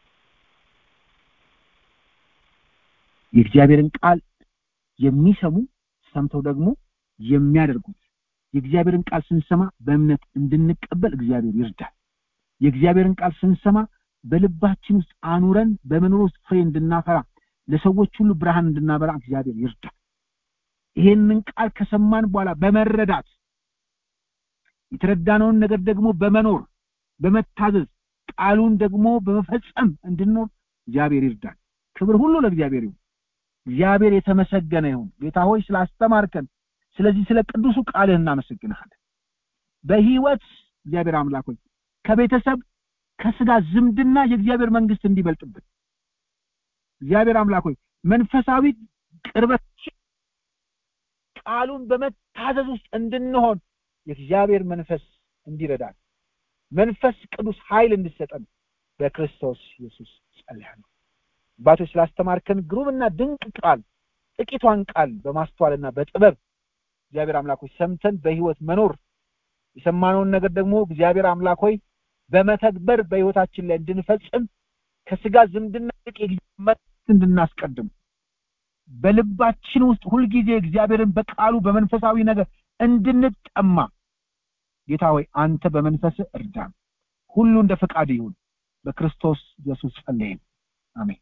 የእግዚአብሔርን ቃል የሚሰሙ ሰምተው ደግሞ የሚያደርጉት የእግዚአብሔርን ቃል ስንሰማ በእምነት እንድንቀበል እግዚአብሔር ይርዳል የእግዚአብሔርን ቃል ስንሰማ በልባችን ውስጥ አኑረን በመኖር ውስጥ ፍሬ እንድናፈራ ለሰዎች ሁሉ ብርሃን እንድናበራ እግዚአብሔር ይርዳል ይሄንን ቃል ከሰማን በኋላ በመረዳት የተረዳነውን ነገር ደግሞ በመኖር በመታዘዝ ቃሉን ደግሞ በመፈጸም እንድንኖር እግዚአብሔር ይርዳል ክብር ሁሉ ለእግዚአብሔር ይሁን እግዚአብሔር የተመሰገነ ይሁን ጌታ ሆይ ስላስተማርከን ስለዚህ ስለ ቅዱሱ ቃልህ እናመሰግንሃለን በህይወት እግዚአብሔር አምላክ ሆይ ከቤተሰብ ከስጋ ዝምድና የእግዚአብሔር መንግስት እንዲበልጥብን እግዚአብሔር አምላክ ሆይ መንፈሳዊ ቅርበት ቃሉን በመታዘዝ ውስጥ እንድንሆን የእግዚአብሔር መንፈስ እንዲረዳን መንፈስ ቅዱስ ኃይል እንድሰጠን በክርስቶስ ኢየሱስ ጸልያለሁ አባቶች ስላስተማርከን ግሩምና ድንቅ ቃል ጥቂቷን ቃል በማስተዋልና በጥበብ እግዚአብሔር አምላክ ሆይ ሰምተን በህይወት መኖር የሰማነውን ነገር ደግሞ እግዚአብሔር አምላክ ሆይ በመተግበር በህይወታችን ላይ እንድንፈጽም ከስጋ ዝምድና ይልቅ የእግዚአብሔር እንድናስቀድም በልባችን ውስጥ ሁልጊዜ እግዚአብሔርን በቃሉ በመንፈሳዊ ነገር እንድንጠማ ጌታ ሆይ አንተ በመንፈስ እርዳን ሁሉ እንደ ፈቃድ ይሁን በክርስቶስ ኢየሱስ ጸለይን አሜን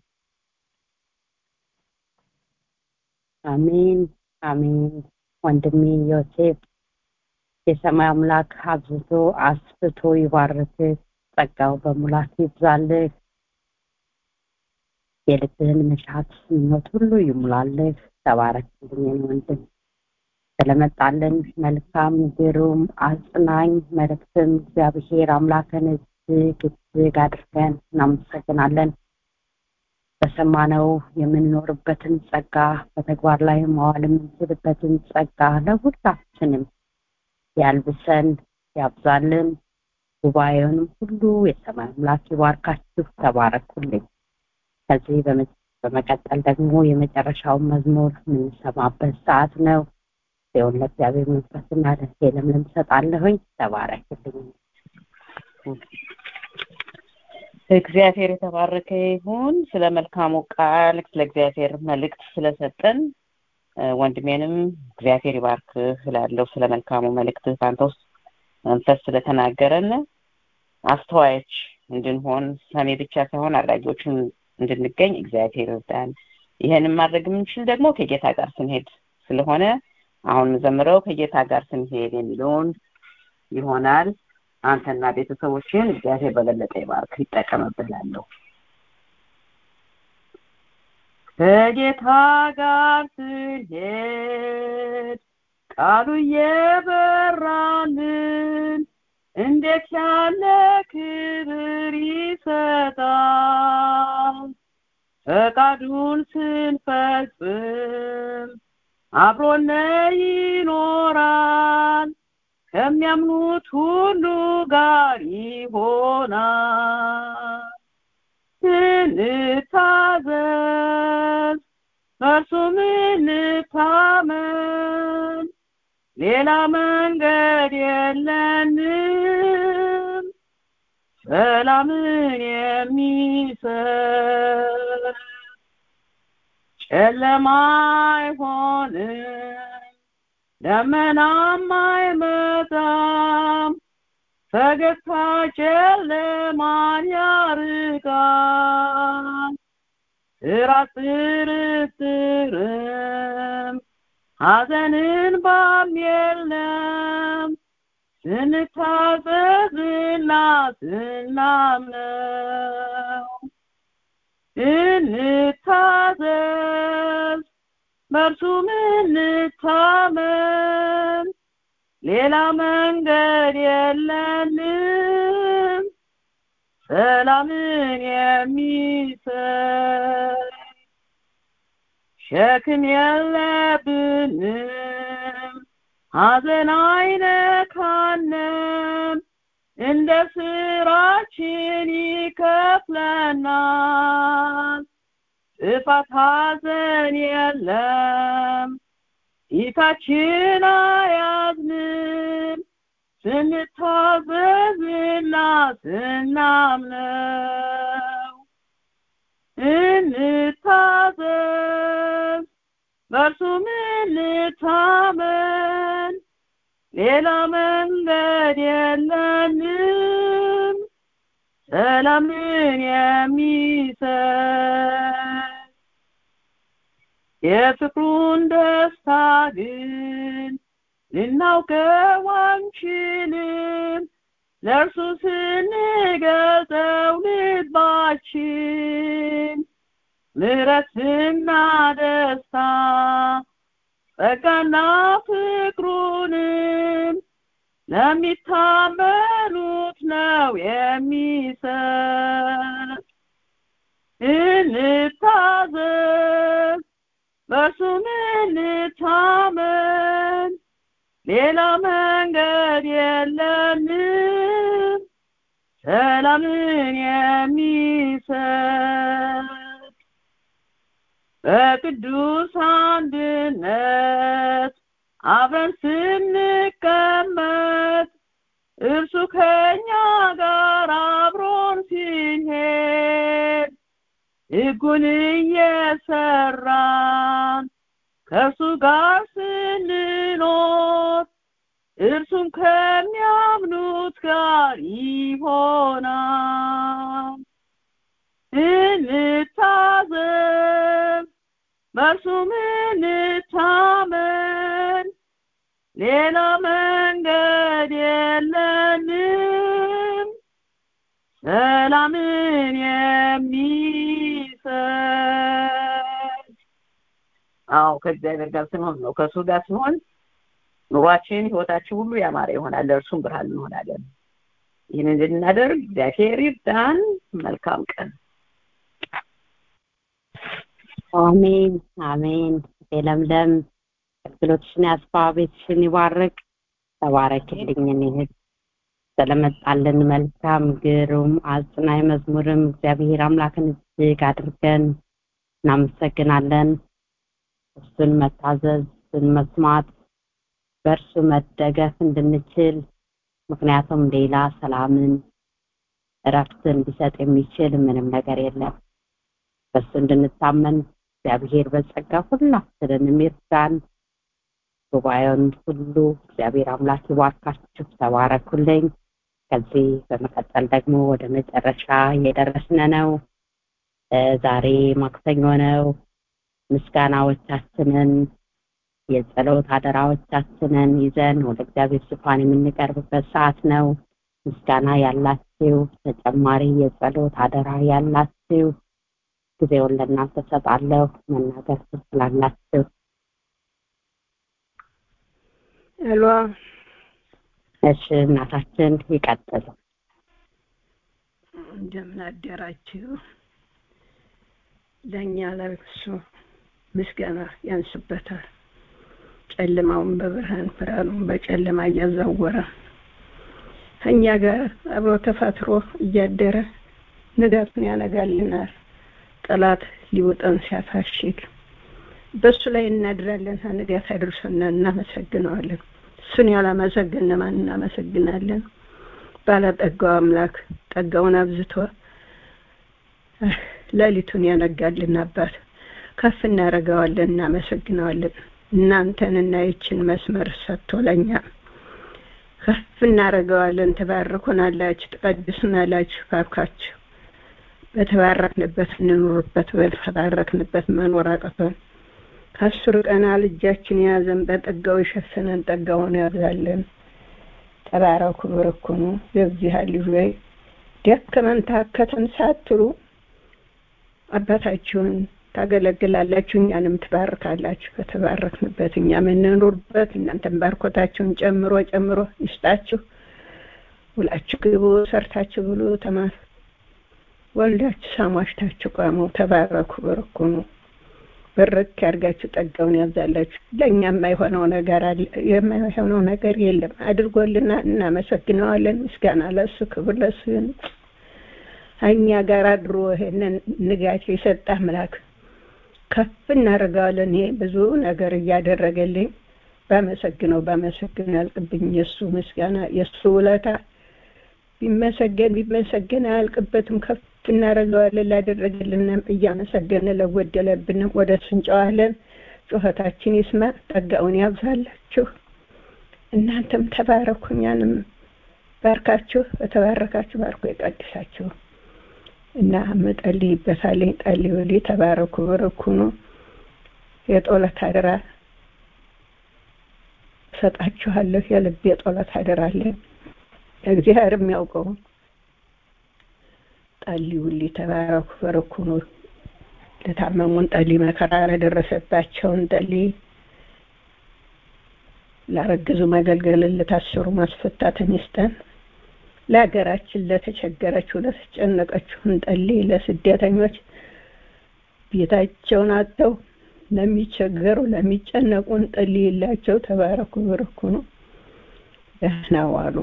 አሜን አሜን ወንድሜ ዮሴፍ የሰማይ አምላክ አብዝቶ አስፍቶ ይባርክ ጸጋው በሙላት ይብዛልህ የልብህን መሻት ምኞት ሁሉ ይሙላልህ ተባረክልኝ ወንድም ስለመጣልን መልካም ግሩም አጽናኝ መልእክትም እግዚአብሔር አምላክን እጅግ እጅግ አድርገን እናመሰግናለን በሰማነው የምንኖርበትን ጸጋ በተግባር ላይ መዋል የምንችልበትን ጸጋ ለሁላችንም ያልብሰን ያብዛልን ጉባኤውንም ሁሉ የሰማይ አምላክ ይባርካችሁ ተባረኩልኝ ከዚህ በመቀጠል ደግሞ የመጨረሻውን መዝሙር የምንሰማበት ሰዓት ነው ሲሆን ለእግዚአብሔር መንፈስና ደሴ ለምለም ሰጣለሁኝ ተባረክልኝ እግዚአብሔር የተባረከ ይሁን ስለ መልካሙ ቃል ስለ እግዚአብሔር መልእክት ስለሰጠን ወንድሜንም እግዚአብሔር ይባርክ ስላለው ስለ መልካሙ መልእክት በአንተ ውስጥ መንፈስ ስለተናገረን አስተዋዮች እንድንሆን ሰሜ ብቻ ሳይሆን አድራጊዎችን እንድንገኝ እግዚአብሔር ይርዳን ይህንን ማድረግ የምንችል ደግሞ ከጌታ ጋር ስንሄድ ስለሆነ አሁን ዘምረው ከጌታ ጋር ስንሄድ የሚለውን ይሆናል አንተና ቤተሰቦችን እግዚአብሔር በበለጠ ይባርክ ይጠቀምብላለሁ ከጌታ ጋር ስንሄድ ቃሉ እየበራልን እንዴት ያለ ክብር ይሰጣል ፈቃዱን ስንፈጽም አብሮነ ይኖራል ከሚያምኑት ሁሉ ጋር ይሆናል እንታዘዝ በእርሱም እንታመን ሌላ መንገድ የለንም ሰላምን የሚሰጥ ጨለማ አይሆንም ደመናም አይመጣም ፈገግታ ጨለማን ያርቃል ስራ ጥርጥርም ሐዘንን ባም የለም ስንታዘዝና ስናምነው እንታዘዝ በእርሱም እንታመን ሌላ መንገድ የለንም ሰላምን የሚሰጥ ሸክም የለብንም ሐዘን አይነካንም እንደ ስራችን ይከፍለናል ጥፋት ሐዘን የለም ፊታችን አያዝንም ስንታዘዝና ስናምነው እንታዘዝ በእርሱም እንታመን ሌላ መንገድ የለንም ሰላምን የሚሰጥ የፍቅሩን ደስታ ግን ልናውቀው አንችልም ለእርሱ ስንገልጸው ልባችን ምሕረትና ደስታ ጸጋና ፍቅሩንም ለሚታመኑት ነው የሚሰጥ እንታዘዝ በእርሱም እንታመን ሌላ መንገድ የለንም ሰላምን የሚሰጥ በቅዱስ አንድነት አብረን ስንቀመጥ እርሱ ከኛ ጋር አብሮን ሲሄድ ሕጉን እየሰራን ከእርሱ ጋር ስንኖር እርሱም ከሚያምኑት ጋር ይሆናል። እንታዘብ፣ በእርሱም እንታመን፣ ሌላ መንገድ የለንም። ሰላምን የሚሰጥ አዎ ከእግዚአብሔር ጋር ስንሆን ነው። ከእሱ ጋር ሲሆን ኑሯችን፣ ህይወታችን ሁሉ ያማረ ይሆናል። ለእርሱም ብርሃን እንሆናለን። ይህን እንድናደርግ እግዚአብሔር ይርዳን። መልካም ቀን። አሜን አሜን። ለምለም አገልግሎትሽን ያስፋ፣ ቤትሽን ይባርክ። ተባረክልኝ እህት ስለመጣልን መልካም ግሩም አጽናኝ መዝሙርም እግዚአብሔር አምላክን እጅግ አድርገን እናመሰግናለን። እሱን መታዘዝ፣ እሱን መስማት፣ በእርሱ መደገፍ እንድንችል ምክንያቱም ሌላ ሰላምን እረፍትን ሊሰጥ የሚችል ምንም ነገር የለም። በሱ እንድንታመን እግዚአብሔር በጸጋ ሁላችንን ይርዳን። ጉባኤውን ሁሉ እግዚአብሔር አምላክ ይባርካችሁ። ተባረኩልኝ። ከዚህ በመቀጠል ደግሞ ወደ መጨረሻ እየደረስን ነው። ዛሬ ማክሰኞ ነው። ምስጋናዎቻችንን የጸሎት አደራዎቻችንን ይዘን ወደ እግዚአብሔር ዙፋን የምንቀርብበት ሰዓት ነው። ምስጋና ያላችሁ ተጨማሪ የጸሎት አደራ ያላችሁ ጊዜውን ለእናንተ ሰጣለሁ። መናገር ትችላላችሁ። ሄሎ እሺ፣ እናታችን ይቀጥሉ። እንደምን አደራችሁ? ለእኛ ለእርሱ ምስጋና ያንስበታል። ጨለማውን በብርሃን ብርሃኑን በጨለማ እያዛወረ እኛ ጋር አብሮ ተፋትሮ እያደረ ንጋቱን ያነጋልናል። ጠላት ሊውጠን ሲያፋሽግ በእሱ ላይ እናድራለን። ንጋት አድርሶና እናመሰግነዋለን። እሱን ያላመሰግን ማን እናመሰግናለን? ባለጠጋው አምላክ ጠጋውን አብዝቶ ሌሊቱን ያነጋልን አባት ከፍ እናደርገዋለን፣ እናመሰግነዋለን። እናንተንና ይችን መስመር ሰጥቶ ለእኛ ከፍ እናደርገዋለን። ትባርኩናላችሁ፣ ትቀድሱናላችሁ። ባርካችሁ በተባረክንበት እንኑርበት፣ በተባረክንበት መኖር አቅቶን ከአስሩ ቀናል እጃችን የያዘን በጠጋው የሸፈነን ጠጋውን ያብዛለን። ተባረኩ፣ በረኩኑ የዚህ ልጅ ወይ ደከመን ታከተን ሳትሉ አባታችሁን ታገለግላላችሁ፣ እኛንም ትባርካላችሁ። በተባረክንበት እኛ የምንኖርበት እናንተን ባርኮታችሁን ጨምሮ ጨምሮ ይስጣችሁ። ውላችሁ ግቡ፣ ሰርታችሁ ብሉ፣ ተማር ወልዳችሁ ሳሟሽታችሁ ቋሙ። ተባረኩ፣ በረኩኑ በረክ ያርጋችሁ፣ ጠጋውን ያብዛላችሁ። ለእኛ የማይሆነው ነገር አለ የማይሆነው ነገር የለም። አድርጎልና እናመሰግነዋለን። ምስጋና ለሱ ክብር ለሱ ይሁን። እኛ ጋር አድሮ ይሄንን ንጋት የሰጠ አምላክ ከፍ እናደርገዋለን። ይሄ ብዙ ነገር እያደረገልኝ ባመሰግነው ባመሰግነው ያልቅብኝ የእሱ ምስጋና የእሱ ውለታ ቢመሰገን ቢመሰገን አያልቅበትም። ከፍ እናደርገዋለን። ላደረገልንም እያመሰገን ለጎደለብንም ወደ እሱ እንጨዋለን። ጩኸታችን ይስማ፣ ጠጋውን ያብዛላችሁ። እናንተም ተባረኩ፣ እኛንም ባርካችሁ፣ በተባረካችሁ ባርኮ ይቀድሳችሁ እና መጠልይበታለኝ ጸልዩልኝ። ተባረኩ፣ በረኩኑ። የጦለት አደራ እሰጣችኋለሁ። የልብ የጦለት አደራ አለኝ እግዚአብሔር የሚያውቀው ጸልዩልኝ። ተባረኩ፣ በረኩኑ። ለታመሙን ጸልይ፣ መከራ ለደረሰባቸውን ጸልይ፣ ላረግዙ መገልገልን፣ ለታሰሩ ማስፈታትን ይስጠን። ለሀገራችን ለተቸገረችው ለተጨነቀችው እንጸልይ። ለስደተኞች ቤታቸውን አጥተው ለሚቸገሩ ለሚጨነቁ እንጸልይላቸው። ተባረኩ በረኩኑ። ደህና ዋሉ።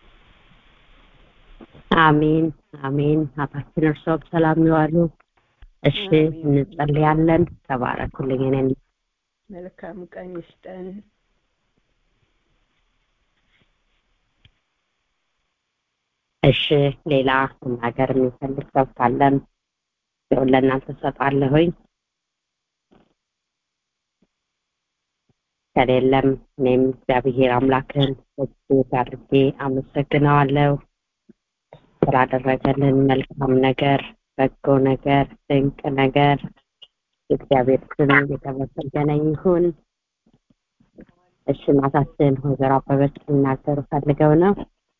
አሜን አሜን። አባታችን እርስዎ በሰላም ይዋሉ። እሺ እንጸልያለን ተባረኩልኝ እኔን መልካም ቀን ይስጠን እሺ ሌላ መናገር የሚፈልግ ሰው ካለም ሲሆን ለእናንተ ሰጣለሁኝ ከሌለም እኔም እግዚአብሔር አምላክን እጅግ አድርጌ አመሰግነዋለሁ ስላደረገልን መልካም ነገር በጎ ነገር ድንቅ ነገር የእግዚአብሔር ስም የተመሰገነ ይሁን እሺ እናታችን ወይዘሮ አበበች ሊናገሩ ፈልገው ነው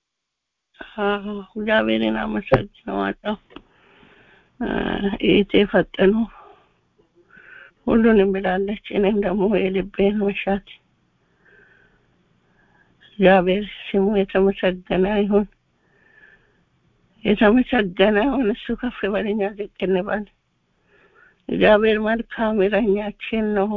እግዚአብሔርን አመሰግነዋለሁ ይቴ ፈጥኑ ሁሉንም ብላለች እኔም ደግሞ የልቤን መሻት እግዚአብሔር ስሙ የተመሰገነ ይሁን የተመሰገነ ይሁን እሱ ከፍ በለኛ ዝቅ እንበል እግዚአብሔር መልካም እረኛችን ነው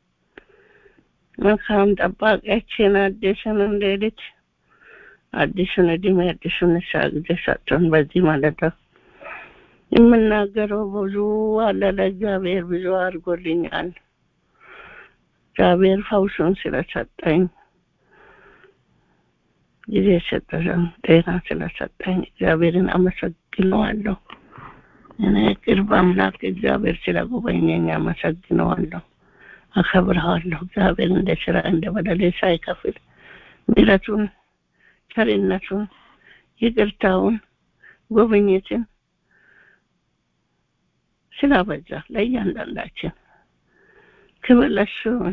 መልካም ጠባቂያችን አዲስን ሌሊት አዲሱን እድሜ አዲሱን ንሳ ጊዜ ሰጥቶን በዚህ ማለት ነው የምናገረው ብዙ አለ ለእግዚአብሔር ብዙ አድርጎልኛል እግዚአብሔር ፈውሱን ስለሰጠኝ ጊዜ ሰጠን ጤና ስለሰጠኝ እግዚአብሔርን አመሰግነዋለሁ እኔ ቅርብ አምላክ እግዚአብሔር ስለጎበኘኝ አመሰግነዋለሁ አከብረዋለሁ እግዚአብሔር እንደ ስራ እንደ በደሌ ሳይከፍል ምሕረቱን ቸርነቱን ይቅርታውን ጉብኝትን ስላበዛ ለእያንዳንዳችን ክብር ለሱን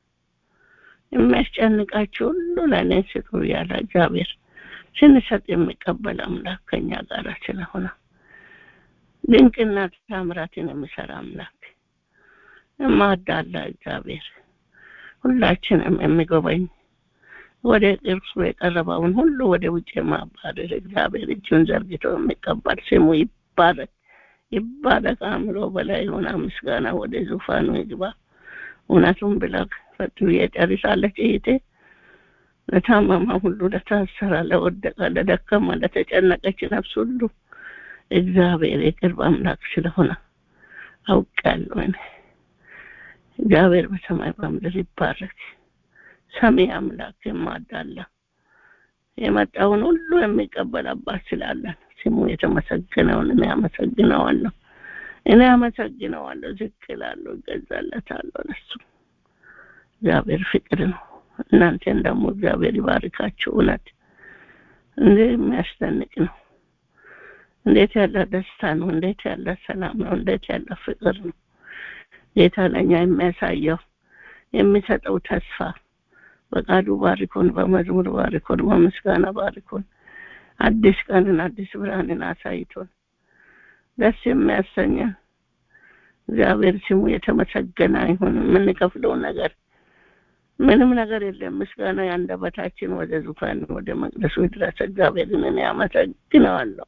የሚያስጨንቃችሁ ሁሉ ለእኔ ስጡ ያለ እግዚአብሔር ስንሰጥ የሚቀበል አምላክ ከኛ ጋር ስለሆነ ድንቅና ታምራትን የሚሰራ አምላክ የማዳላ እግዚአብሔር ሁላችንም የሚጎበኝ ወደ እርሱ የቀረበውን ሁሉ ወደ ውጭ የማባረር እግዚአብሔር እጁን ዘርግቶ የሚቀበል ስሙ ይባረክ ይባረክ አእምሮ በላይ የሆነ ምስጋና ወደ ዙፋኑ ይግባ እውነቱን ብላ ፈጥሩ የጨርሳለች እህቴ ለታመማ ሁሉ ለታሰራ ለወደቀ ለደከማ ለተጨነቀች ነፍስ ሁሉ እግዚአብሔር የቅርብ አምላክ ስለሆነ አውቃለሁ እግዚአብሔር በሰማይ በምድር ይባረክ ሰሚ አምላክ የማዳላ የመጣውን ሁሉ የሚቀበል አባት ስላለን ስሙ የተመሰገነውን እኔ አመሰግነዋለሁ እኔ አመሰግነዋለሁ ዝቅ እላለሁ እገዛለታለሁ ለሱ እግዚአብሔር ፍቅር ነው እናንተን ደግሞ እግዚአብሔር ይባርካችሁ እውነት እንዴት የሚያስደንቅ ነው እንዴት ያለ ደስታ ነው እንዴት ያለ ሰላም ነው እንዴት ያለ ፍቅር ነው ጌታ ለእኛ የሚያሳየው የሚሰጠው ተስፋ በቃሉ ባሪኮን በመዝሙር ባሪኮን በምስጋና ባሪኮን አዲስ ቀንን አዲስ ብርሃንን አሳይቶን ደስ የሚያሰኘን እግዚአብሔር ስሙ የተመሰገነ ይሁን የምንከፍለው ነገር ምንም ነገር የለም ምስጋና የአንደበታችን ወደ ዙፋን ወደ መቅደሱ ድረስ እግዚአብሔርን እኔ አመሰግነዋለሁ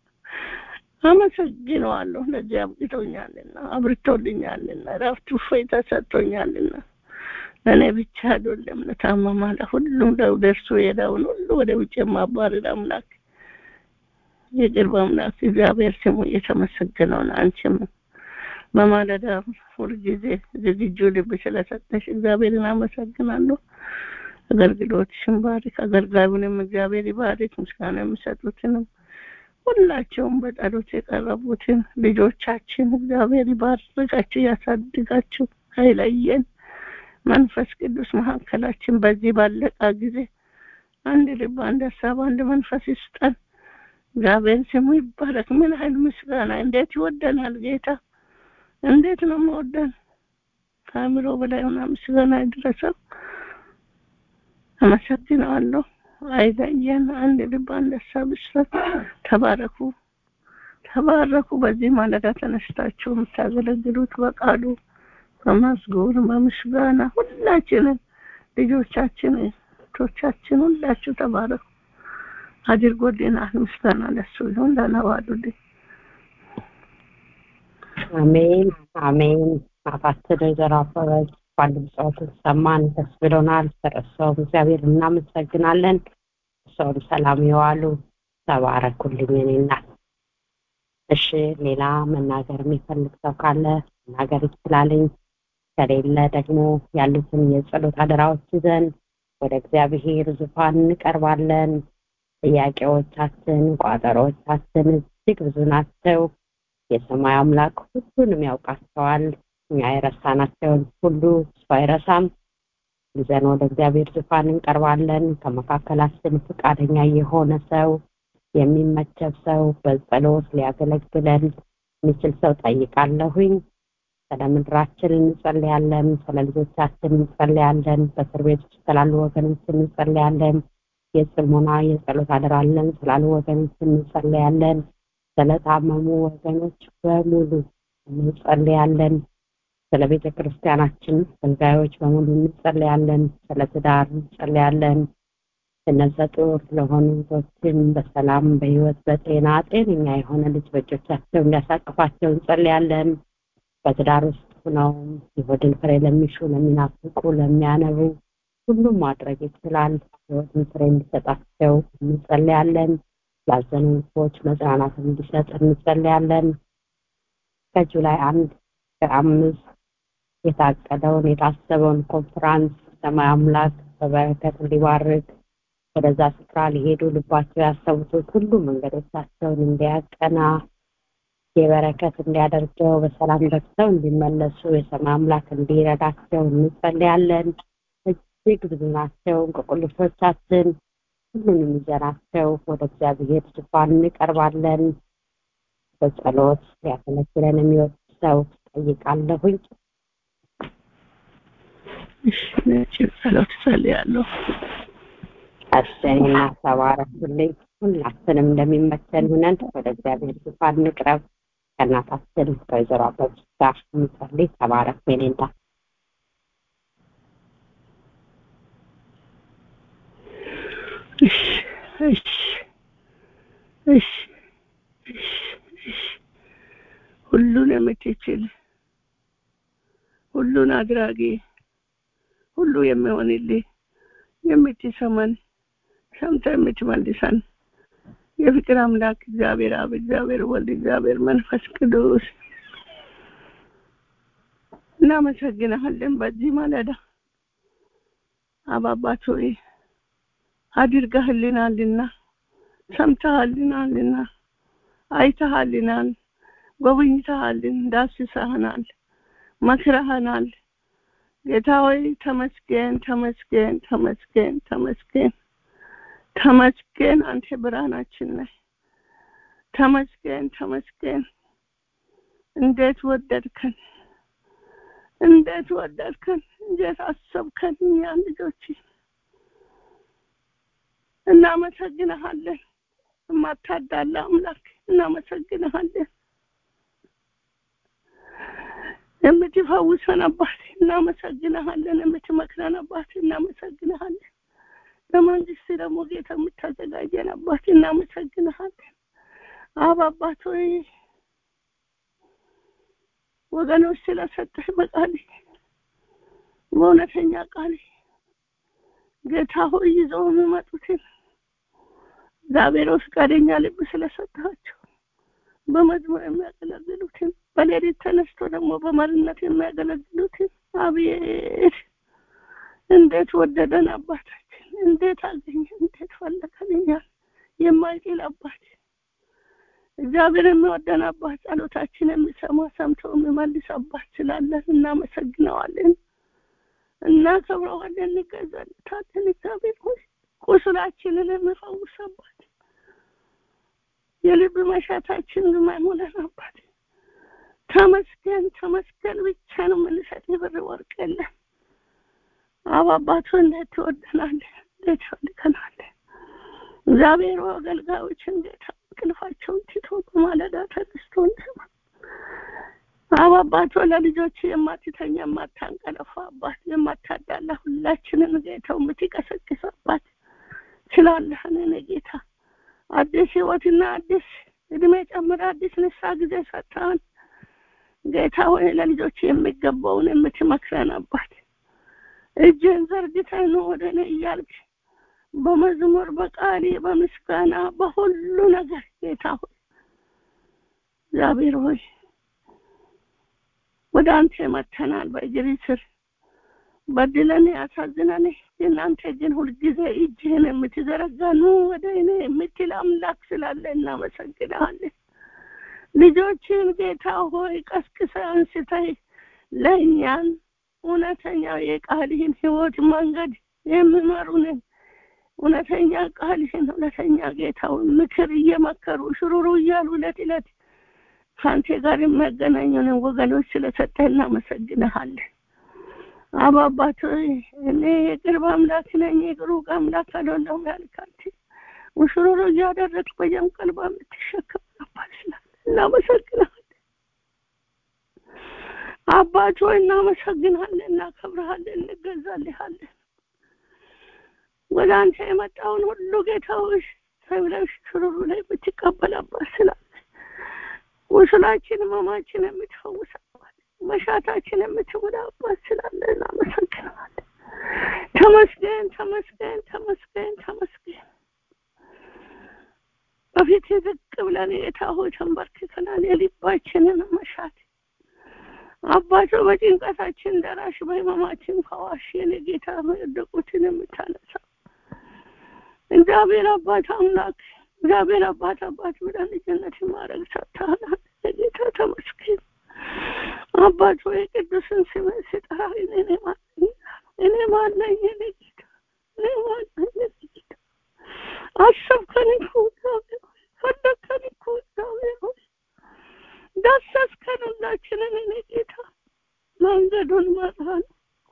አመሰግነዋለሁ ለዚህ አብቅቶኛልና አብርቶልኛልና ረፍት እፎይታ ሰጥቶኛልና ለእኔ ብቻ አይደለም ለታመማ ለሁሉም ለእርሱ የሄደውን ሁሉ ወደ ውጭ የማባረር አምላክ የቅርብ አምላክ እግዚአብሔር ስሙ እየተመሰገነውን አንቺም በማለዳ ሁልጊዜ ዝግጁ ልብ ስለሰጠሽ እግዚአብሔርን አመሰግናለሁ አገልግሎትሽን ባሪክ አገልጋዩንም እግዚአብሔር ይባሪክ ምስጋና የሚሰጡትንም ሁላቸውም በጸሎት የቀረቡትን ልጆቻችን እግዚአብሔር ይባርካቸው ያሳድጋቸው አይለየን መንፈስ ቅዱስ መካከላችን በዚህ ባለቃ ጊዜ አንድ ልብ አንድ ሀሳብ አንድ መንፈስ ይስጠን እግዚአብሔር ስሙ ይባረክ ምን ያህል ምስጋና እንዴት ይወደናል ጌታ እንዴት ነው መወደን ከአእምሮ በላይ ሆና ምስጋና ይድረሰው አመሰግነዋለሁ አይለየን አንድ ልብ አንድ ሀሳብ ይስጠን ተባረኩ ተባረኩ በዚህ ማለዳ ተነስታችሁ የምታገለግሉት በቃሉ በመዝጉር በምስጋና ሁላችንን ልጆቻችን እህቶቻችን ሁላችሁ ተባረኩ አድርጎልናል ምስጋና ለሱ ይሁን ለነዋሉልኝ አሜን አሜን አባትን ወይዘሮ አበበች ባንድ ብጽዋትን ሰማን ደስ ብሎናል ስለሰውም እግዚአብሔር እናመሰግናለን ሰውም ሰላም የዋሉ ተባረኩልኝ እኔ እናት እሺ ሌላ መናገር የሚፈልግ ሰው ካለ መናገር ይችላልኝ ከሌለ ደግሞ ያሉትን የጸሎት አደራዎች ይዘን ወደ እግዚአብሔር ዙፋን እንቀርባለን ጥያቄዎቻችን ቋጠሮቻችን እጅግ ብዙ ናቸው የሰማይ አምላክ ሁሉንም ያውቃቸዋል እኛ የረሳናቸውን ሁሉ እሱ አይረሳም ይዘን ወደ እግዚአብሔር ዙፋን እንቀርባለን ከመካከላችን ፈቃደኛ የሆነ ሰው የሚመቸብ ሰው በጸሎት ሊያገለግለን የሚችል ሰው ጠይቃለሁኝ ስለ ምድራችን እንጸልያለን ስለ ልጆቻችን እንጸልያለን በእስር ቤት ውስጥ ስላሉ ወገኖች እንጸልያለን የጽሞና የጸሎት አደራለን ስላሉ ወገኖች እንጸልያለን ስለታመሙ ወገኖች በሙሉ እንጸልያለን ስለ ቤተ ክርስቲያናችን አገልጋዮች በሙሉ እንጸልያለን ስለ ትዳር እንጸልያለን እነዛ ጡር ለሆኑ ቶችን በሰላም በህይወት በጤና ጤነኛ የሆነ ልጅ በእጆቻቸው እንዲያሳቅፋቸው እንጸልያለን በትዳር ውስጥ ሆነው የሆድን ፍሬ ለሚሹ ለሚናፍቁ ለሚያነቡ ሁሉም ማድረግ ይችላል ህይወትን ፍሬ እንዲሰጣቸው እንጸልያለን ላዘኑ ልቦች መጽናናት እንዲሰጥ እንጸልያለን ከጁላይ አንድ ከአምስት የታቀደውን የታሰበውን ኮንፍራንስ ሰማይ አምላክ በበረከት እንዲባርክ ወደዛ ስፍራ ሊሄዱ ልባቸው ያሰቡት ሁሉ መንገዶቻቸውን እንዲያቀና የበረከት እንዲያደርገው በሰላም ደርሰው እንዲመለሱ የሰማይ አምላክ እንዲረዳቸው እንጸልያለን እጅግ ብዙ ናቸው እንቅቁልፎቻችን ሁሉንም ይዘናቸው ወደ እግዚአብሔር ዙፋን እንቀርባለን በጸሎት ሊያገለግለን የሚወድ ሰው ጠይቃለሁኝ እሺ ነጭ ጸሎት ጸልያለሁ አስቴንና ተባረኩልኝ ሁላችንም እንደሚመቸን ሁነን ወደ እግዚአብሔር ዙፋን እንቅረብ ከእናታችን ከወይዘሮ አበብች ጋር እንጸልይ ተባረክ ሜኔንዳ እሺ እሺ እሺ እሺ እሺ ሁሉን የምትችል ሁሉን አድራጊ ሁሉ የሚሆንልህ የምትሰማን ሰምተ የምትመልሰን የፍቅር አምላክ እግዚአብሔር አብ እግዚአብሔር ወልድ እግዚአብሔር መንፈስ ቅዱስ እናመሰግናለን በዚህ ማለዳ አባባት ሆይ አድርገህልናልና ሰምተሃልናልና አይተሃልናል ጎብኝተሃልን ዳስሰህናል መክረህናል ጌታ ሆይ ተመስገን ተመስገን ተመስገን ተመስገን ተመስገን አንተ ብርሃናችን ነህ ተመስገን ተመስገን እንዴት ወደድከን እንዴት ወደድከን እንዴት አሰብከን እኛን ልጆች እናመሰግንሃለን የማታዳላ አምላክ እናመሰግንሃለን የምትፈውሰን አባት እናመሰግንሃለን የምትመክረን አባት እናመሰግንሃለን ለመንግስት ደግሞ ጌታ የምታዘጋጀን አባት እናመሰግንሃለን አብ አባት ሆይ ወገኖች ስለሰጠህ በቃል በእውነተኛ ቃል ጌታ ሆይ ይዘው የሚመጡትን እግዚአብሔር ፈቃደኛ ልብ ስለሰጣቸው በመዝሙር የሚያገለግሉትን በሌሊት ተነስቶ ደግሞ በመሪነት የሚያገለግሉትን አቤት እንዴት ወደደን አባታችን እንዴት አገኘ እንዴት ፈለገልኛል የማይጥል አባት እግዚአብሔር የሚወደን አባት ጸሎታችን የሚሰማ ሰምቶ የሚመልስ አባት ስላለን እናመሰግነዋለን እናከብረዋለን እንገዛለታለን እግዚአብሔር ሆይ ቁስላችንን የሚፈውስ አባት የልብ መሻታችን የማይሞላን አባት ተመስገን ተመስገን ብቻ ነው የምንሰጥ የብር ወርቅ የለም አብ አባቱ እንዴት ትወደናለህ እንዴት ፈልገናለህ እግዚአብሔር አገልጋዮችን ጌታ እንቅልፋቸውን ትቶ በማለዳ ተነስቶ እንደማ አብ አባቶ ለልጆች የማትተኛ የማታንቀለፋ አባት የማታዳላ ሁላችንን ጌታው የምትቀሰቅስ አባት ስላለህን እኔ ጌታ አዲስ ህይወትና አዲስ እድሜ ጨምረ አዲስ ንሳ ጊዜ ሰጥተን ጌታ ሆይ ለልጆች የሚገባውን የምትመክረን አባት እጅን ዘርግተን ወደ እኔ እያልክ በመዝሙር በቃሌ በምስጋና በሁሉ ነገር ጌታ ሆይ እግዚአብሔር ሆይ ወደ አንተ መተናል በእግሪ ስር በድለን ያሳዝነን እናንተ ግን ሁልጊዜ እጅህን የምትዘረጋ ኑ ወደ እኔ የምትል አምላክ ስላለ እናመሰግናለን ልጆችን ጌታ ሆይ ቀስቅሰ አንስተህ ለእኛን እውነተኛው የቃልህን ህይወት መንገድ የሚመሩንን እውነተኛ ቃልህን እውነተኛ ጌታውን ምክር እየመከሩ ሽሩሩ እያሉ ዕለት ዕለት ከአንተ ጋር የሚያገናኙንን ወገኖች ስለሰጠህ እናመሰግንሃለን አባ አባት ሆይ እኔ የቅርብ አምላክ ነኝ የሩቅ አምላክ አይደለሁም ያልካት ሙሽሩሩ እያደረግ በጀም ቀልባ የምትሸከም አባት ስላለ እናመሰግናለን አባት ሆይ እናመሰግናለን እናከብረሃለን እንገዛልሃለን ወደ አንተ የመጣውን ሁሉ ጌታዎች ተብለሽ ሽሩሩ ላይ የምትቀበል አባት ስላለ ቁስላችን ህመማችን የምትፈውሰባት መሻታችን የምትሞላ አባት ስላለ እናመሰግናለን ተመስገን ተመስገን ተመስገን ተመስገን በፊት ዝቅ ብለን ጌታ ሆይ ተንበርክከናል የልባችንን መሻት አባቶ በጭንቀታችን ደራሽ በህመማችን ፈዋሽ የኔ ጌታ የወደቁትን የምታነሳ እግዚአብሔር አባት አምላክ እግዚአብሔር አባት አባት ብለን ልጅነት ማድረግ ሰጥተሃል ጌታ ተመስገን አባት ወይ ቅዱስን ስምን ስጠራ እኔ ማነኝ እኔ ማነኝ እኔ ጌታ እኔ ማነኝ እኔ ጌታ አሰብከን እኮ እግዚአብሔር ሆይ ፈለግከን እኮ እግዚአብሔር ሆይ ዳሰስከን ሁላችንን እኔ ጌታ መንገዱን መራን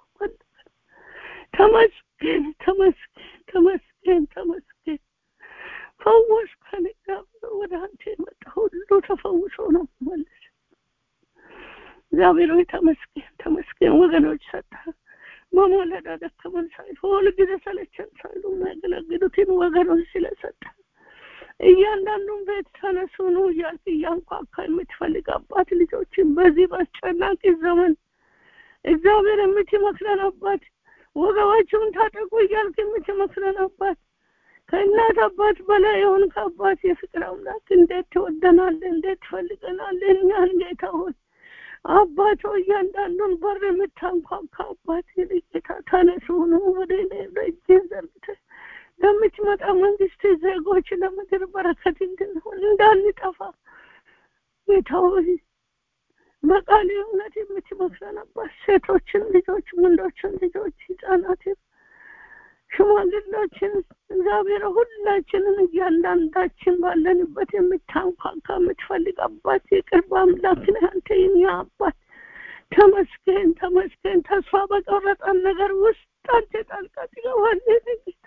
ተመስገን ተመስገን ተመስገን ተመስገን ፈወስከን እግዚአብሔር ወደ አንተ የመጣ ሁሉ ተፈውሶ ነው መልስ እግዚአብሔር ሆይ ተመስገን ተመስገን ወገኖች ሰጠ በማለዳ ደከመን ሳይሉ ሁል ጊዜ ሰለቸን ሳይሉ የሚያገለግሉትን ወገኖች ስለሰጠ እያንዳንዱን ቤት ተነሱ ነው እያልክ እያንኳካ የምትፈልግ አባት ልጆችን በዚህ በአስጨናቂ ዘመን እግዚአብሔር የምትመክረን አባት ወገባችሁን ታጠቁ እያልክ የምትመክረን አባት ከእናት አባት በላይ የሆን ከአባት የፍቅር አምላክ እንዴት ትወደናል እንዴት ትፈልገናል እኛን ጌታ ሆይ አባቶ እያንዳንዱን በር የምታንኳካ አባት ጌታ ተነሱ ነው ወደ እኔ እጅን ዘርግተህ ለምትመጣ መንግስት ዜጎች ለምድር በረከት እንድንሆን እንዳንጠፋ ጌታ ሆይ በቃል እውነት የምትመክረን አባት ሴቶችን ልጆች ወንዶችን ልጆች ህጻናትን ሽማግሎችን እግዚአብሔር ሁላችንን እያንዳንዳችን ባለንበት የምታንኳካ የምትፈልግ አባት የቅርብ አምላክ ነህ አንተ የኛ አባት ተመስገን ተመስገን ተስፋ በቆረጠን ነገር ውስጥ አንተ ጣልቃ ትገባለህ ጌታ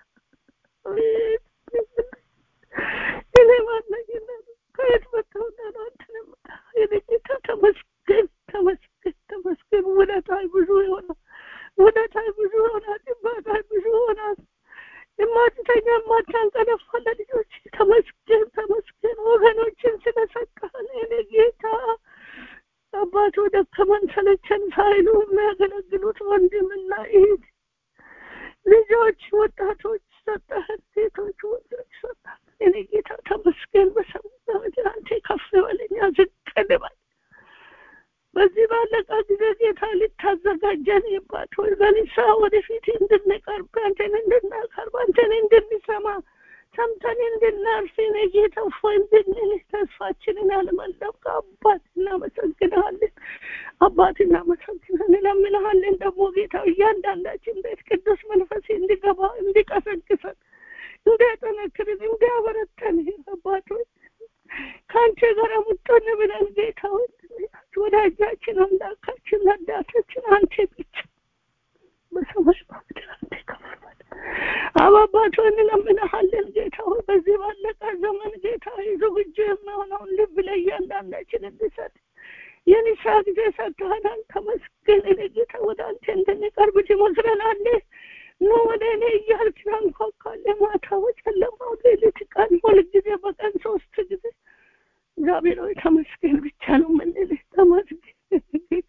እኔ ማነኝ ከየት መጥተው አንተን የምጣ የኔ ጌታ ተመስገን ተመስገን ተመስገን ውለታይ ብዙ ይሆናል ውለታይ ብዙ ይሆናል ይባታይ ብዙ ይሆናል የማትተኛ የማታንቀለፋ ለልጆች ተመስገን ተመስገን ወገኖችን ስለሰጠህን የኔ ጌታ አባቶ ደከመን ሰለቸን ሳይሉ የሚያገለግሉት ወንድምና እህት ልጆች ወጣቶች ሰጠህን ሴቶች ወንዶች ሰጠህን የኔ ጌታ ተመስገን በሰሙና ምድር አንተ ከፍ በለኛ ዝቅ ልበል በዚህ ባለቃ ጊዜ ጌታ ልታዘጋጀን ይባት ሆይ በንሳ ወደፊት እንድንቀርብ አንተን እንድናቀርብ አንተን እንድንሰማ ሰምተን እንድናርፍ እኔ ጌታ ፎይ እንድንል ተስፋችንን ያለመለብክ አባት እናመሰግንሃለን አባት እናመሰግናለን እለምንሃለን ደግሞ ጌታ እያንዳንዳችን ቤት ቅዱስ መንፈስ እንዲገባ እንዲቀሰቅሰን እንዲያጠነክርን እንዲያበረተን አባቶች ከአንተ ጋር ሙጦን ብለን ጌታ ወዳጃችን አምላካችን ረዳታችን አንተ ብቻ በሰማይ በምድር አንተ ከፍሏል አባባቶ እንለምንሃለን ጌታ ሆይ በዚህ ባለቀ ዘመን ጌታ ዝግጁ የሚሆነውን ልብ ለእያንዳንዳችን እንድሰጥ የንሳ ጊዜ ሰጥተሃናል ተመስገን እኔ ጌታ ወደ አንተ እንድንቀርብ ትመክረናለህ ኑ ወደ እኔ እያልክ ታንኳኳለህ ማታ በጨለማው ሌሊት ቀን ሁልጊዜ በቀን ሶስት ጊዜ እግዚአብሔር ሆይ ተመስገን ብቻ ነው የምንልህ ተመስገን ጌታ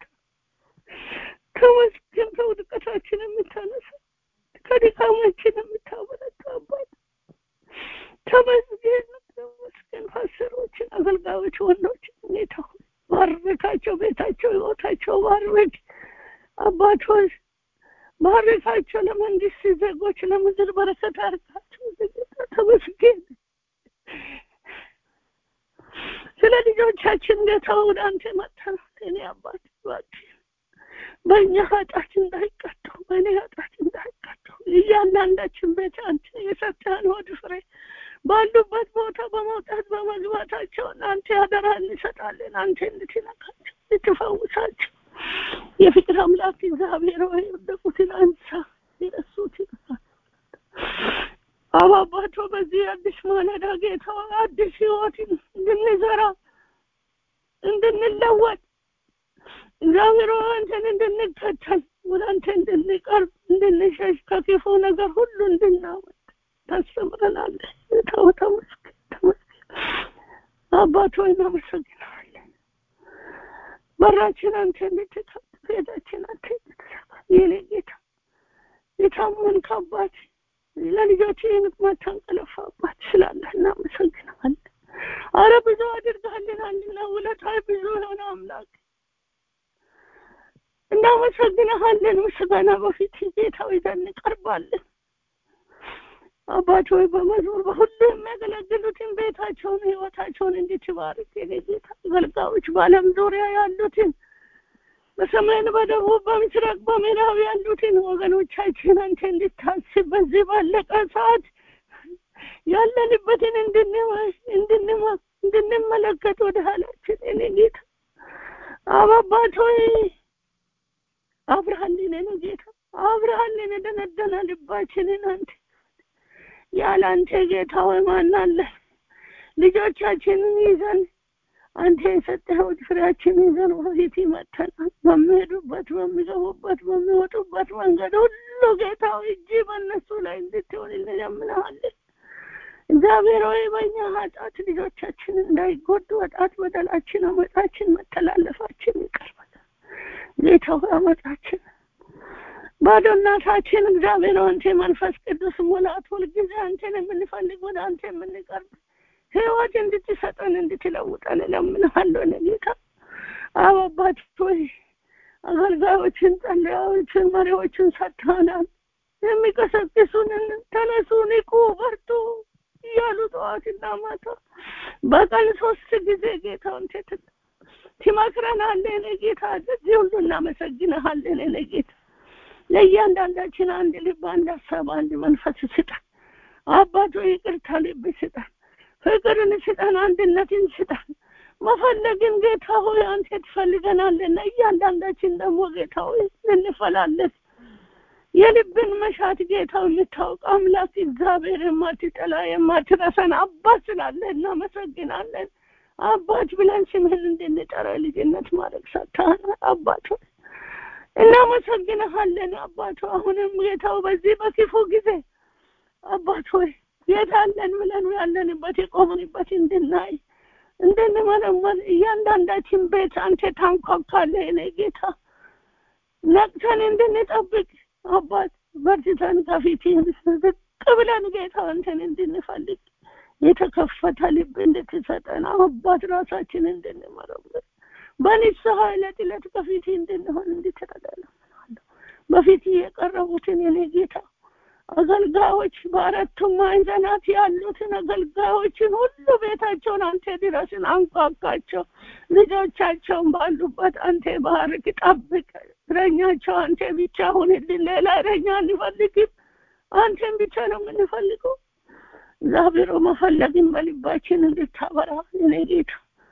ተመስገን ከውድቀታችን የምታነሳ ከድካማችን የምታበረታ አባት ተመስገን ተመስገን ፓስተሮችን አገልጋዮች ወንዶች ጌታ አባት ሆይ ባርካቸው፣ ለመንግስት ዜጎች ለምድር በረከት አርጋቸው። ጌታ ተመስገን። ስለ ልጆቻችን ጌታ ወደ አንተ መጥተናል። እኔ አባት እባክህ በእኛ ኃጢአት እንዳይቀጡ በእኔ ኃጢአት እንዳይቀጡ እያንዳንዳችን ቤት አንተ የሰጠህን ሆድ ፍሬ ባሉበት ቦታ በመውጣት በመግባታቸው አንተ አደራ እንሰጣለን። አንተ እንድትነካቸው እንድትፈውሳቸው የፍቅር አምላክ እግዚአብሔር ወይ የወደቁትን አንሳ፣ የረሱትን አባባቶ በዚህ አዲስ ማለዳ ጌታ አዲስ ህይወትን እንድንዘራ እንድንለወጥ እግዚአብሔር አንተን እንድንከተል ወደ አንተ እንድንቀርብ እንድንሸሽ ከክፉ ነገር ሁሉ እንድናወጥ ታስተምረናለህ። ተው ተመስገን ተመስገን አባት ሆይ እናመሰግናለን። በራችን አንተ እንድትከፍት ቤታችን አንተ እንድትዘጋ የኔ ጌታ የታመንክ አባት ለልጆች የምትማታንቀለፋ አባት ስላለህ እናመሰግናለን። አረ ብዙ አድርገህልናልና ውለታህ ብዙ የሆነ አምላክ እናመሰግንሃለን። ምስጋና በፊት ጌታ ይዘን እንቀርባለን። አባት ሆይ በመዝሙር በሁሉ የሚያገለግሉትን ቤታቸውን ህይወታቸውን እንድትባርክ የኔ ጌታ አገልጋዮች በዓለም ዙሪያ ያሉትን በሰሜን በደቡብ በምስራቅ በምዕራብ ያሉትን ወገኖቻችን አንተ እንድታስብ በዚህ ባለቀ ሰዓት ያለንበትን እንድንመለከት ወደ ኋላችን እኔ ጌታ አባባት ሆይ አብርሃልን እኔ ጌታ አብርሃልን የደነደነ ልባችንን አንተ ያለ አንተ ጌታ ሆይ ማን አለ? ልጆቻችንን ይዘን አንተ የሰጠኸው ፍሬያችን ይዘን በፊት ይመተናል። በሚሄዱበት በሚገቡበት በሚወጡበት መንገድ ሁሉ ጌታ ሆይ እጅ በእነሱ ላይ እንድትሆንልን እንለምንሃለን። እግዚአብሔር ሆይ በእኛ ኃጢአት ልጆቻችን እንዳይጎዱ ኃጢአት፣ በደላችን፣ አመፃችን፣ መተላለፋችን ይቅር በለን ጌታ ሆይ አመፃችን ባዶ እናታችን እግዚአብሔር አንተ መንፈስ ቅዱስ ሙላት ሁልጊዜ አንተን የምንፈልግ ወደ አንተ የምንቀርብ ህይወት እንድትሰጠን እንድትለውጠን እለምንሃለሁ። እኔ ጌታ አብ አባት ሆይ አገልጋዮችን፣ ጸለያዎችን፣ መሪዎችን ሰጥተናል። የሚቀሰቅሱንን ተነሱ፣ ንቁ፣ በርቱ እያሉ ጠዋትና ማታ በቀን ሶስት ጊዜ ጌታ አንተ ትመክረናለህ። እኔ ጌታ ለዚህ ሁሉ እናመሰግንሃለን። እኔ ጌታ ለእያንዳንዳችን አንድ ልብ፣ አንድ ሀሳብ፣ አንድ መንፈስ ስጠን። አባቶ ይቅርታ ልብ ስጠን፣ ፍቅርን ስጠን፣ አንድነትን ስጠን። መፈለግን ጌታ ሆይ አንተ ትፈልገናለና እያንዳንዳችን ደግሞ ጌታ ሆይ ልንፈላለግ የልብን መሻት ጌታ የምታውቅ አምላክ እግዚአብሔር የማትጠላ የማትረሰን አባት ስላለ እናመሰግናለን። አባት ብለን ስምህን እንድንጠራ ልጅነት ማድረግ ሰጥተሃል አባት ሆይ እናመሰግንሃለን አባት አሁንም ጌታው በዚህ በክፉ ጊዜ አባት ሆይ ጌታ አለን ብለን ያለንበት የቆምንበት እንድናይ እንድንመረመር እያንዳንዳችን ቤት አንተ ታንኳኳለህ እኔ ጌታ ነቅተን እንድንጠብቅ አባት በርትተን ከፊት ዝቅ ብለን ጌታ አንተን እንድንፈልግ የተከፈተ ልብ እንድትሰጠን አባት ራሳችን እንድንመረምር በንስሐ ዕለት ዕለት ከፊት እንድንሆን እንድትረዳለሁ በፊት የቀረቡትን የኔ ጌታ አገልጋዮች በአራቱም ማዕዘናት ያሉትን አገልጋዮችን ሁሉ ቤታቸውን አንተ ድረስን አንኳኳቸው። ልጆቻቸውን ባሉበት አንተ ባርክ፣ ጠብቅ። እረኛቸው አንተ ብቻ ሁንልን። ሌላ እረኛ አንፈልግም። አንተን ብቻ ነው የምንፈልገው። እግዚአብሔር መፈለግን በልባችን እንድታበራ እኔ ጌታ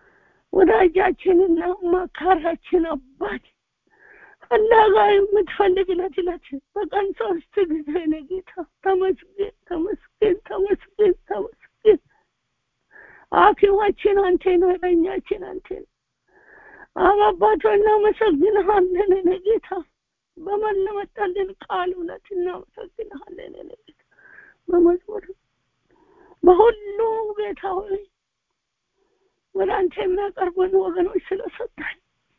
ወዳጃችንና መካራችን አባት ፈላጋ የምትፈልግ ዕለት ዕለት በቀን ሶስት ጊዜ ነው ጌታ ተመስገን ተመስገን ተመስገን ተመስገን ሐኪማችን አንተ ነው እረኛችን አንተ ነው አባባቶ እናመሰግንሃለን እኔ ጌታ በመለመጣልን ቃል እውነት እናመሰግንሃለን እኔ ጌታ በመዝሙር በሁሉ ጌታ ሆይ ወደ አንተ የሚያቀርቡን ወገኖች ስለሰጣኝ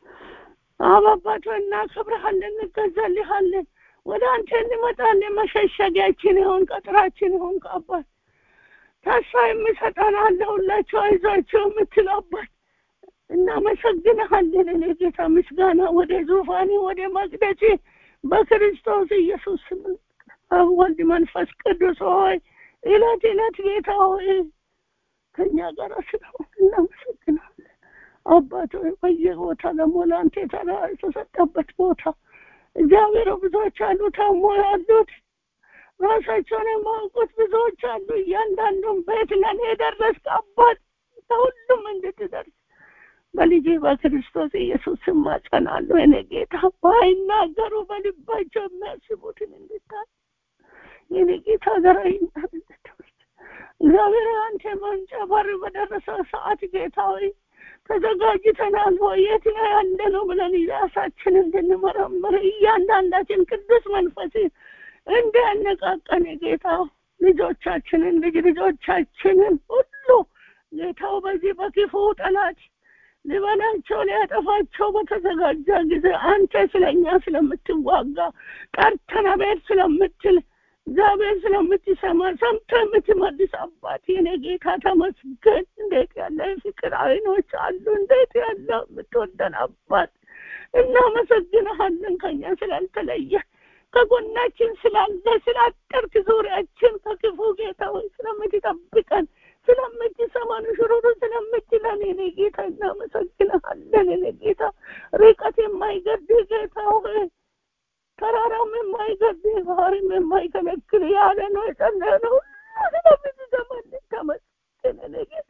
አባባቶ እናከብረሃለን፣ እንገዛልሃለን። ወደ አንተ እንመጣለን። መሸሸጊያችን ይሆን ቀጥራችን ይሆን አባት ተስፋ የሚሰጠን አለሁላቸው አይዟቸው የምትል አባት እናመሰግንሃለን። እኔ ጌታ ምስጋና ወደ ዙፋኔ ወደ መቅደሴ በክርስቶስ ኢየሱስ ስም አብ ወልድ መንፈስ ቅዱስ ሆይ እለት እለት ጌታ ሆይ ከእኛ ጋር ስለሆን እናመሰግናለን። አባት ሆይ በየቦታ ደግሞ ለአንተ የተራ የተሰጠበት ቦታ እግዚአብሔር ብዙዎች አሉ ታሞ ያሉት ራሳቸውን የማውቁት ብዙዎች አሉ። እያንዳንዱን ቤት ለእኔ የደረስክ አባት ለሁሉም እንድትደርስ በልጅ በክርስቶስ ኢየሱስ ስም ማጸናለሁ። እኔ ጌታ ባይናገሩ በልባቸው የሚያስቡትን እንድታይ የኔ ጌታ ዘራይና እንድትወስድ እግዚአብሔር አንተ መንጫ በር በደረሰ ሰዓት ጌታ ሆይ ተዘጋጅተናል ወይ የት ላይ ያለ ነው ብለን ራሳችን እንድንመረምር እያንዳንዳችን ቅዱስ መንፈስ እንዲያነቃቀን ጌታ ልጆቻችንን ልጅ ልጆቻችንን ሁሉ ጌታው በዚህ በክፉ ጠላት ሊበላቸው ሊያጠፋቸው በተዘጋጀ ጊዜ አንተ ስለኛ ስለምትዋጋ ጠርተን አቤት ስለምትል እግዚአብሔር ስለምትሰማ ሰምቶ የምትመልስ አባት የኔ ጌታ ተመስገን። እንዴት ያለ ፍቅር አይኖች አሉ! እንዴት ያለ የምትወደን አባት እናመሰግንሃለን። ከኛ ስላልተለየ ከጎናችን ስላለ ስላጠርክ ዙሪያችን ከክፉ ጌታ ሆይ ስለምትጠብቀን ስለምትሰማን ሽሩሩ ስለምትለን የኔ ጌታ እናመሰግንሃለን። የኔ ጌታ ርቀት የማይገድህ ጌታ ሆይ ተራራም የማይገድህ ባህርም የማይከለክል ያለ ነው የጸለየነው ሁሉ ስለምትሰማልን ተመስገን። የኔ ጌታ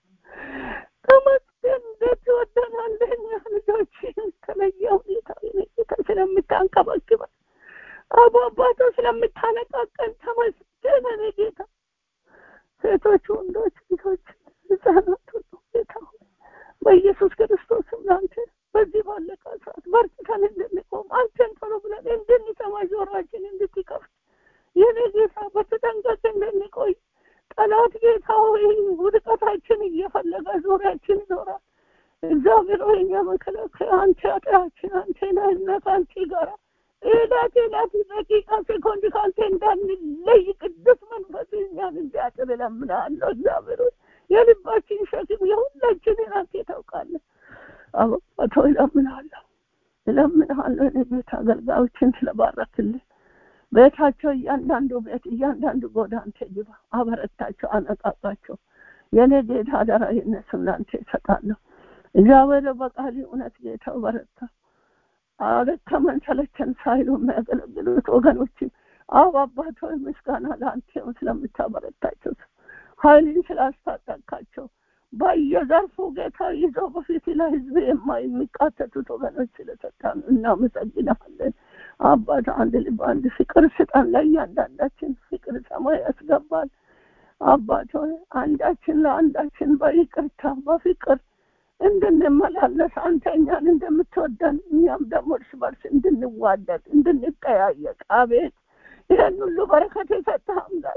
ተመስገን። እንዴት ትወደናለህ እኛ ልጆችን የተለየ ሁኔታ የኔ ጌታ ስለምታንከባክበን አቡ አባቶ ስለምታነቃቀን ተመስገን። የኔ ጌታ ሴቶች፣ ወንዶች፣ ልጆች፣ ህጻናት ሁሉ ጌታ ሆይ በኢየሱስ ክርስቶስም ለአንተ በዚህ ባለቀ ሰዓት በርትተን እንድንቆም አንተን ቶሎ ብለን እንድንሰማ ጆሮአችን እንድትከፍት የኔ ጌታ በተጠንቀቅ እንድንቆይ ጠላት ጌታ ሆይ ውድቀታችን እየፈለገ ዙሪያችን ይኖራል። እግዚአብሔር ሆይ እኛ መከላከያ አንተ አጥራችን አንተ ነህና ከአንተ ጋራ ኤላት ኤላት ደቂቃ ሴኮንድ ከአንተ እንዳንለይ ቅዱስ መንፈስ እኛን እንዲያጥር እለምንሃለሁ። እግዚአብሔር ሆይ የልባችን ሸክም የሁላችንን አንተ ታውቃለህ። አባቶ እለምንሃለሁ እለምንሃለሁ እኔ ቤት አገልጋዮችን ስለባረክልን ቤታቸው እያንዳንዱ ቤት እያንዳንዱ ጎዳ አንተ ግባ፣ አበረታቸው፣ አነቃቃቸው። የእኔ ጌታ አደራ የእነሱን ለአንተ ይሰጣለሁ። እግዚአብሔር በቃሊ እውነት ጌታ በረታ አደከመን ሰለቸን ሳይሉ የሚያገለግሉት ወገኖችን አብ አባት ሆይ ምስጋና ለአንተ ስለምታበረታቸው ኃይልን ስላስታጠቃቸው በየዘርፉ ጌታ ይዘው በፊት ላይ ህዝብ የሚቃተቱት ወገኖች ስለሰጣን እናመሰግናለን። አባት አንድ ልብ አንድ ፍቅር ስጠን። ለእያንዳንዳችን ፍቅር ሰማይ ያስገባል። አባት ሆይ አንዳችን ለአንዳችን በይቅርታ በፍቅር እንድንመላለስ አንተ እኛን እንደምትወደን እኛም ደግሞ እርስ በርስ እንድንዋደድ እንድንጠያየቅ አቤት ይህን ሁሉ በረከት የሰጠህ አምላክ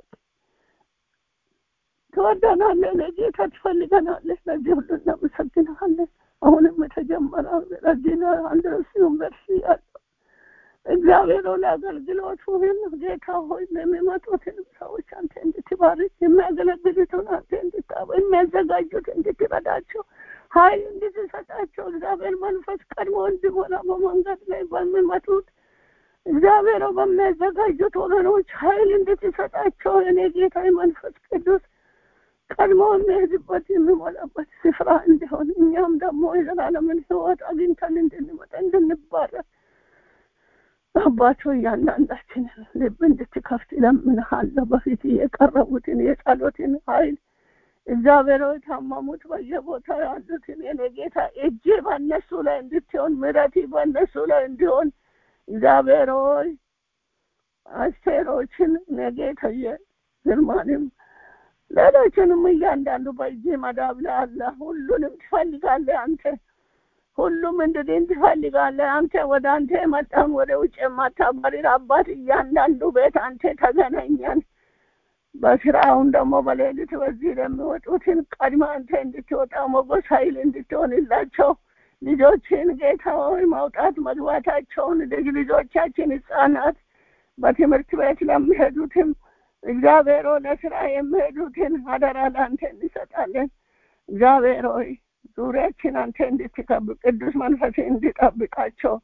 ትወደናለህ፣ ለጌታ ትፈልገናለህ። ለዚህ ሁሉ እናመሰግንሃለን። አሁንም የተጀመረው ረዲና አንድረስ ዩኒቨርሲቲ ያለው እግዚአብሔር ለአገልግሎቱ ሁሉ ጌታ ሆይ የሚመጡትን ሰዎች አንተ እንድትባርክ የሚያገለግሉትን አንተ እንድታበ የሚያዘጋጁት እንድትረዳቸው ኃይል እንድትሰጣቸው እግዚአብሔር መንፈስ ቀድሞ እንዲሞላ በመንገድ ላይ በሚመጡት እግዚአብሔር በሚያዘጋጁት ወገኖች ኃይል እንድትሰጣቸው እኔ ጌታ መንፈስ ቅዱስ ቀድሞ የሚሄድበት የሚሞላበት ስፍራ እንዲሆን እኛም ደግሞ የዘላለምን ሕይወት አግኝተን እንድንመጣ እንድንባረክ አባቶ እያንዳንዳችንን ልብ እንድትከፍት እለምንሃለሁ። በፊት የቀረቡትን የጸሎትን ኃይል እግዚአብሔር ሆይ ታመሙት በየቦታ ያሉትን የኔ ጌታ እጅ በእነሱ ላይ እንድትሆን ምሕረት በእነሱ ላይ እንዲሆን እግዚአብሔር ሆይ አስቴሮችን ነጌተየ ግርማንም ሌሎችንም እያንዳንዱ በእጅ መዳብ ላይ አለ። ሁሉንም ትፈልጋለህ አንተ ሁሉም እንድድን ትፈልጋለህ አንተ። ወደ አንተ የመጣውን ወደ ውጭ የማታባሪር አባት እያንዳንዱ ቤት አንተ ተገናኘን። በስራውን ደግሞ በሌሊት በዚህ ለሚወጡትን ቀድመ አንተ እንድትወጣ ሞገስ ኃይል እንድትሆንላቸው ልጆችን ጌታ ሆይ ማውጣት መግባታቸውን ልጅ ልጆቻችን ህጻናት በትምህርት ቤት ለሚሄዱትም እግዚአብሔር ሆይ ለስራ የሚሄዱትን አደራ ለአንተ እንሰጣለን። እግዚአብሔር ሆይ ዙሪያችን አንተ እንድትከብ ቅዱስ መንፈስ እንዲጠብቃቸው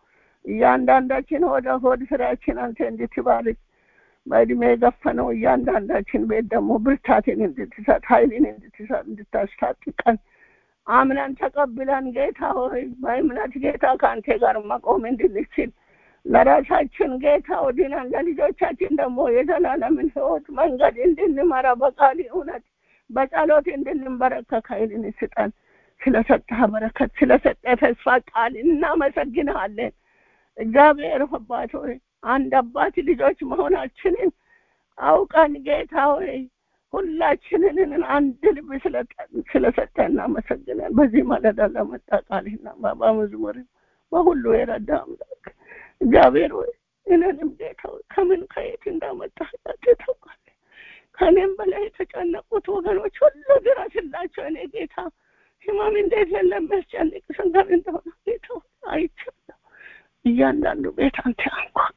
እያንዳንዳችን ወደ ሆድ ስራችን አንተ እንድትባርክ በእድሜ የገፈነው እያንዳንዳችን ቤት ደግሞ ብርታትን እንድትሰጥ ኃይልን እንድትሰጥ እንድታስታጥቀን አምነን ተቀብለን ጌታ ሆይ በእምነት ጌታ ከአንተ ጋር መቆም እንድንችል ለራሳችን ጌታ ወድነን ለልጆቻችን ደግሞ የዘላለምን ህይወት መንገድ እንድንመራ በቃል እውነት በጸሎት እንድንበረከክ ኃይልን ስጠን። ስለሰጠህ በረከት ስለሰጠ ተስፋ ቃል እናመሰግንሃለን። እግዚአብሔር አባት ሆይ አንድ አባት ልጆች መሆናችንን አውቀን ጌታ ሆይ ሁላችንን አንድ ልብ ስለሰጠ እናመሰግናለን። በዚህ ማለዳ ለመጣ ቃልና በመዝሙር በሁሉ የረዳ አምላክ እግዚአብሔር ሆይ እኔንም ጌታ ሆይ ከምን ከየት እንዳመጣህ አንተ ታውቃለህ። ከእኔም በላይ የተጨነቁት ወገኖች ሁሉ ድረስላቸው። እኔ ጌታ ህመም እንዴት የለም የሚያስጨንቅ ስንገር እንደሆነ ጌታ ሆይ አይቻለሁ። እያንዳንዱ ቤት አንተ አንኳካ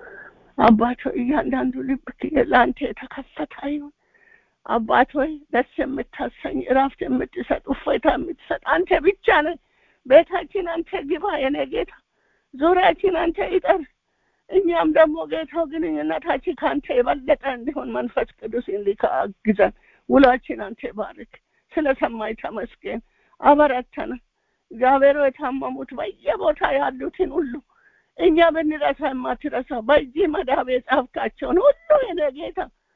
አባት ሆይ እያንዳንዱ ልብ ለአንተ የተከፈተ ይሁን። አባት ሆይ ደስ የምታሰኝ እረፍት የምትሰጥ እፎይታ የምትሰጥ አንተ ብቻ ነህ። ቤታችን አንተ ግባ የኔ ጌታ፣ ዙሪያችን አንተ ይጠር። እኛም ደግሞ ጌታው ግንኙነታችን ከአንተ የበለጠ እንዲሆን መንፈስ ቅዱስ እንዲካ አግዘን። ውሏችን አንተ ባርክ። ስለ ሰማይ ተመስገን። አበረተን እግዚአብሔር የታመሙት በየቦታ ያሉትን ሁሉ እኛ ብንረሳ የማትረሳ በዚህ መዳብ የጻፍካቸውን ሁሉ የኔ ጌታ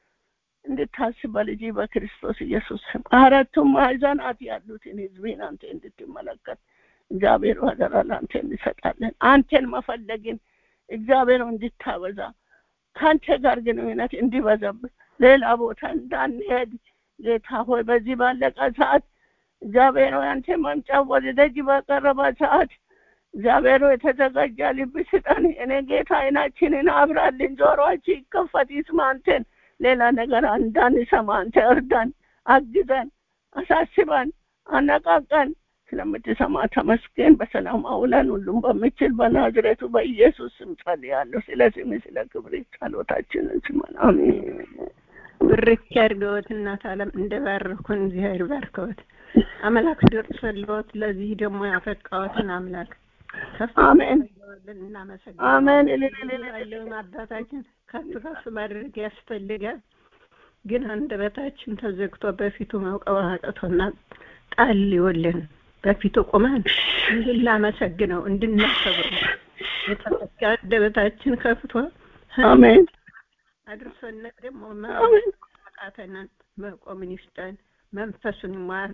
እንድታስብ በልጅ በክርስቶስ ኢየሱስ ስም አራቱም ማዕዘናት ያሉትን ህዝብን አንተ እንድትመለከት እግዚአብሔር አደራ ለአንተ እንሰጣለን። አንተን መፈለግን እግዚአብሔር እንድታበዛ ከአንተ ጋር ግንኙነት እንዲበዛብህ ሌላ ቦታ እንዳንሄድ ጌታ ሆይ በዚህ ባለቀ ሰዓት እግዚአብሔር ሆይ አንተ መምጫ ወደ ደጅ በቀረበ ሰዓት እግዚአብሔር ሆይ የተዘጋጀ ልብ ስጠን። እኔ ጌታ አይናችንን አብራልን፣ ጆሮአችን ይከፈት ይስማ አንተን ሌላ ነገር እንዳንሰማ አንተ እርዳን፣ አግዘን፣ አሳስበን፣ አነቃቀን። ስለምትሰማ ተመስገን። በሰላም አውለን ሁሉም በምችል በናዝሬቱ በኢየሱስ ስም ጸልያለሁ። ስለ ስም ስለ ክብር ጸሎታችንን ስማን። አሜን። ብርክ ያድርገዎት እናት ዓለም እንደባረኩን እግዚአብሔር ባርከዎት። አምላክ ደርሰልዎት ለዚህ ደግሞ ያፈቃዎትን አምላክ ከፍ አሜን እናመሰግናለን። አሜን። ያለውን አባታችን ከፍ ከፍ ማድረግ ያስፈልጋል። ግን አንደበታችን ተዘግቶ በፊቱ መውቀብ አቅቶናል። ጣል ይወልን በፊቱ ቁመን እንድናመሰግነው እንድናከብረው የተዘጋ አንደበታችን ከፍቶ አሜን አድርሶን ደግሞ አሜን መቃተንን መቆምን ይስጠን። መንፈሱን ይሟል።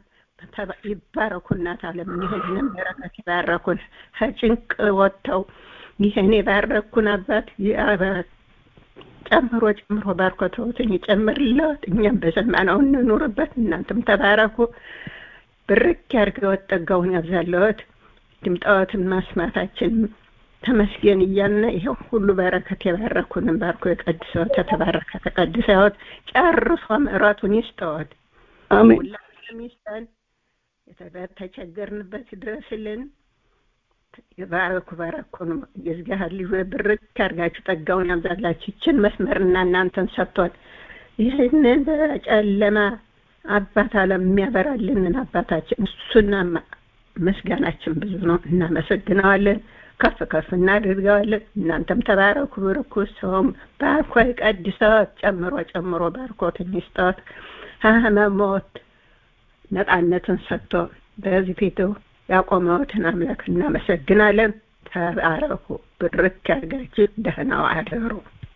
ይባረኩ እናት ዓለም ይህንን በረከት ይባረኩን። ከጭንቅ ወጥተው ይህን የባረኩን አባት ጨምሮ ጨምሮ ባርኮተውትን ይጨምርለት። እኛም በሰማነው እንኑርበት። እናንተም ተባረኩ። ብርክ ያድርገዎት፣ ጸጋውን ያብዛለዎት። ድምጣዎትን ማስማታችን ተመስገን እያልን ይኸው ሁሉ በረከት የባረኩንን ባርኮ የቀድሰዎት የተባረከ ተቀድሰዎት ጨርሶ ምሕረቱን ይስጠዎት። አሜን ሁላችንም ይስጠን። ተቸገርንበት ድረስልን። ባረኩ ባረኩን የእግዚአብሔር ልጅ ብርክ ያድርጋችሁ፣ ጸጋውን ያብዛላችሁ። ይችን መስመርና እናንተን ሰጥቷል። ይህንን በጨለማ አባት ዓለም የሚያበራልንን አባታችን እሱና ምስጋናችን ብዙ ነው። እናመሰግነዋለን፣ ከፍ ከፍ እናደርገዋለን። እናንተም ተባረኩ፣ ብርኩ። ሰውም ባርኮ ይቀድሰዎት፣ ጨምሮ ጨምሮ ባርኮትን ይስጠዎት። ከሕመሞት ነፃነትን ሰጥቶ በዚህ ፊቱ ያቆመዎትን አምላክ እናመሰግናለን። ተባረኩ፣ ብርክ ያድርጋችሁ። ደህና አደሩ።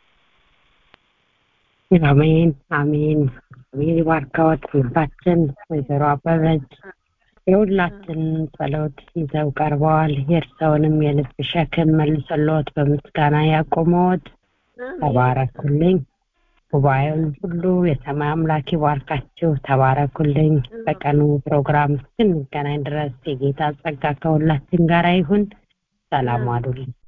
አሜን አሜን አሜን። ይባርከዎት እናታችን ወይዘሮ አበበች የሁላችን ጸሎት ይዘው ቀርበዋል። የእርስዎንም የልብ ሸክም መልሶልዎት በምስጋና ያቆመዎት። ተባረኩልኝ። ጉባኤውን ሁሉ የሰማይ አምላክ ይባርካችሁ። ተባረኩልኝ። በቀኑ ፕሮግራም እስክንገናኝ ድረስ የጌታ ጸጋ ከሁላችን ጋር ይሁን። ሰላም አሉልኝ።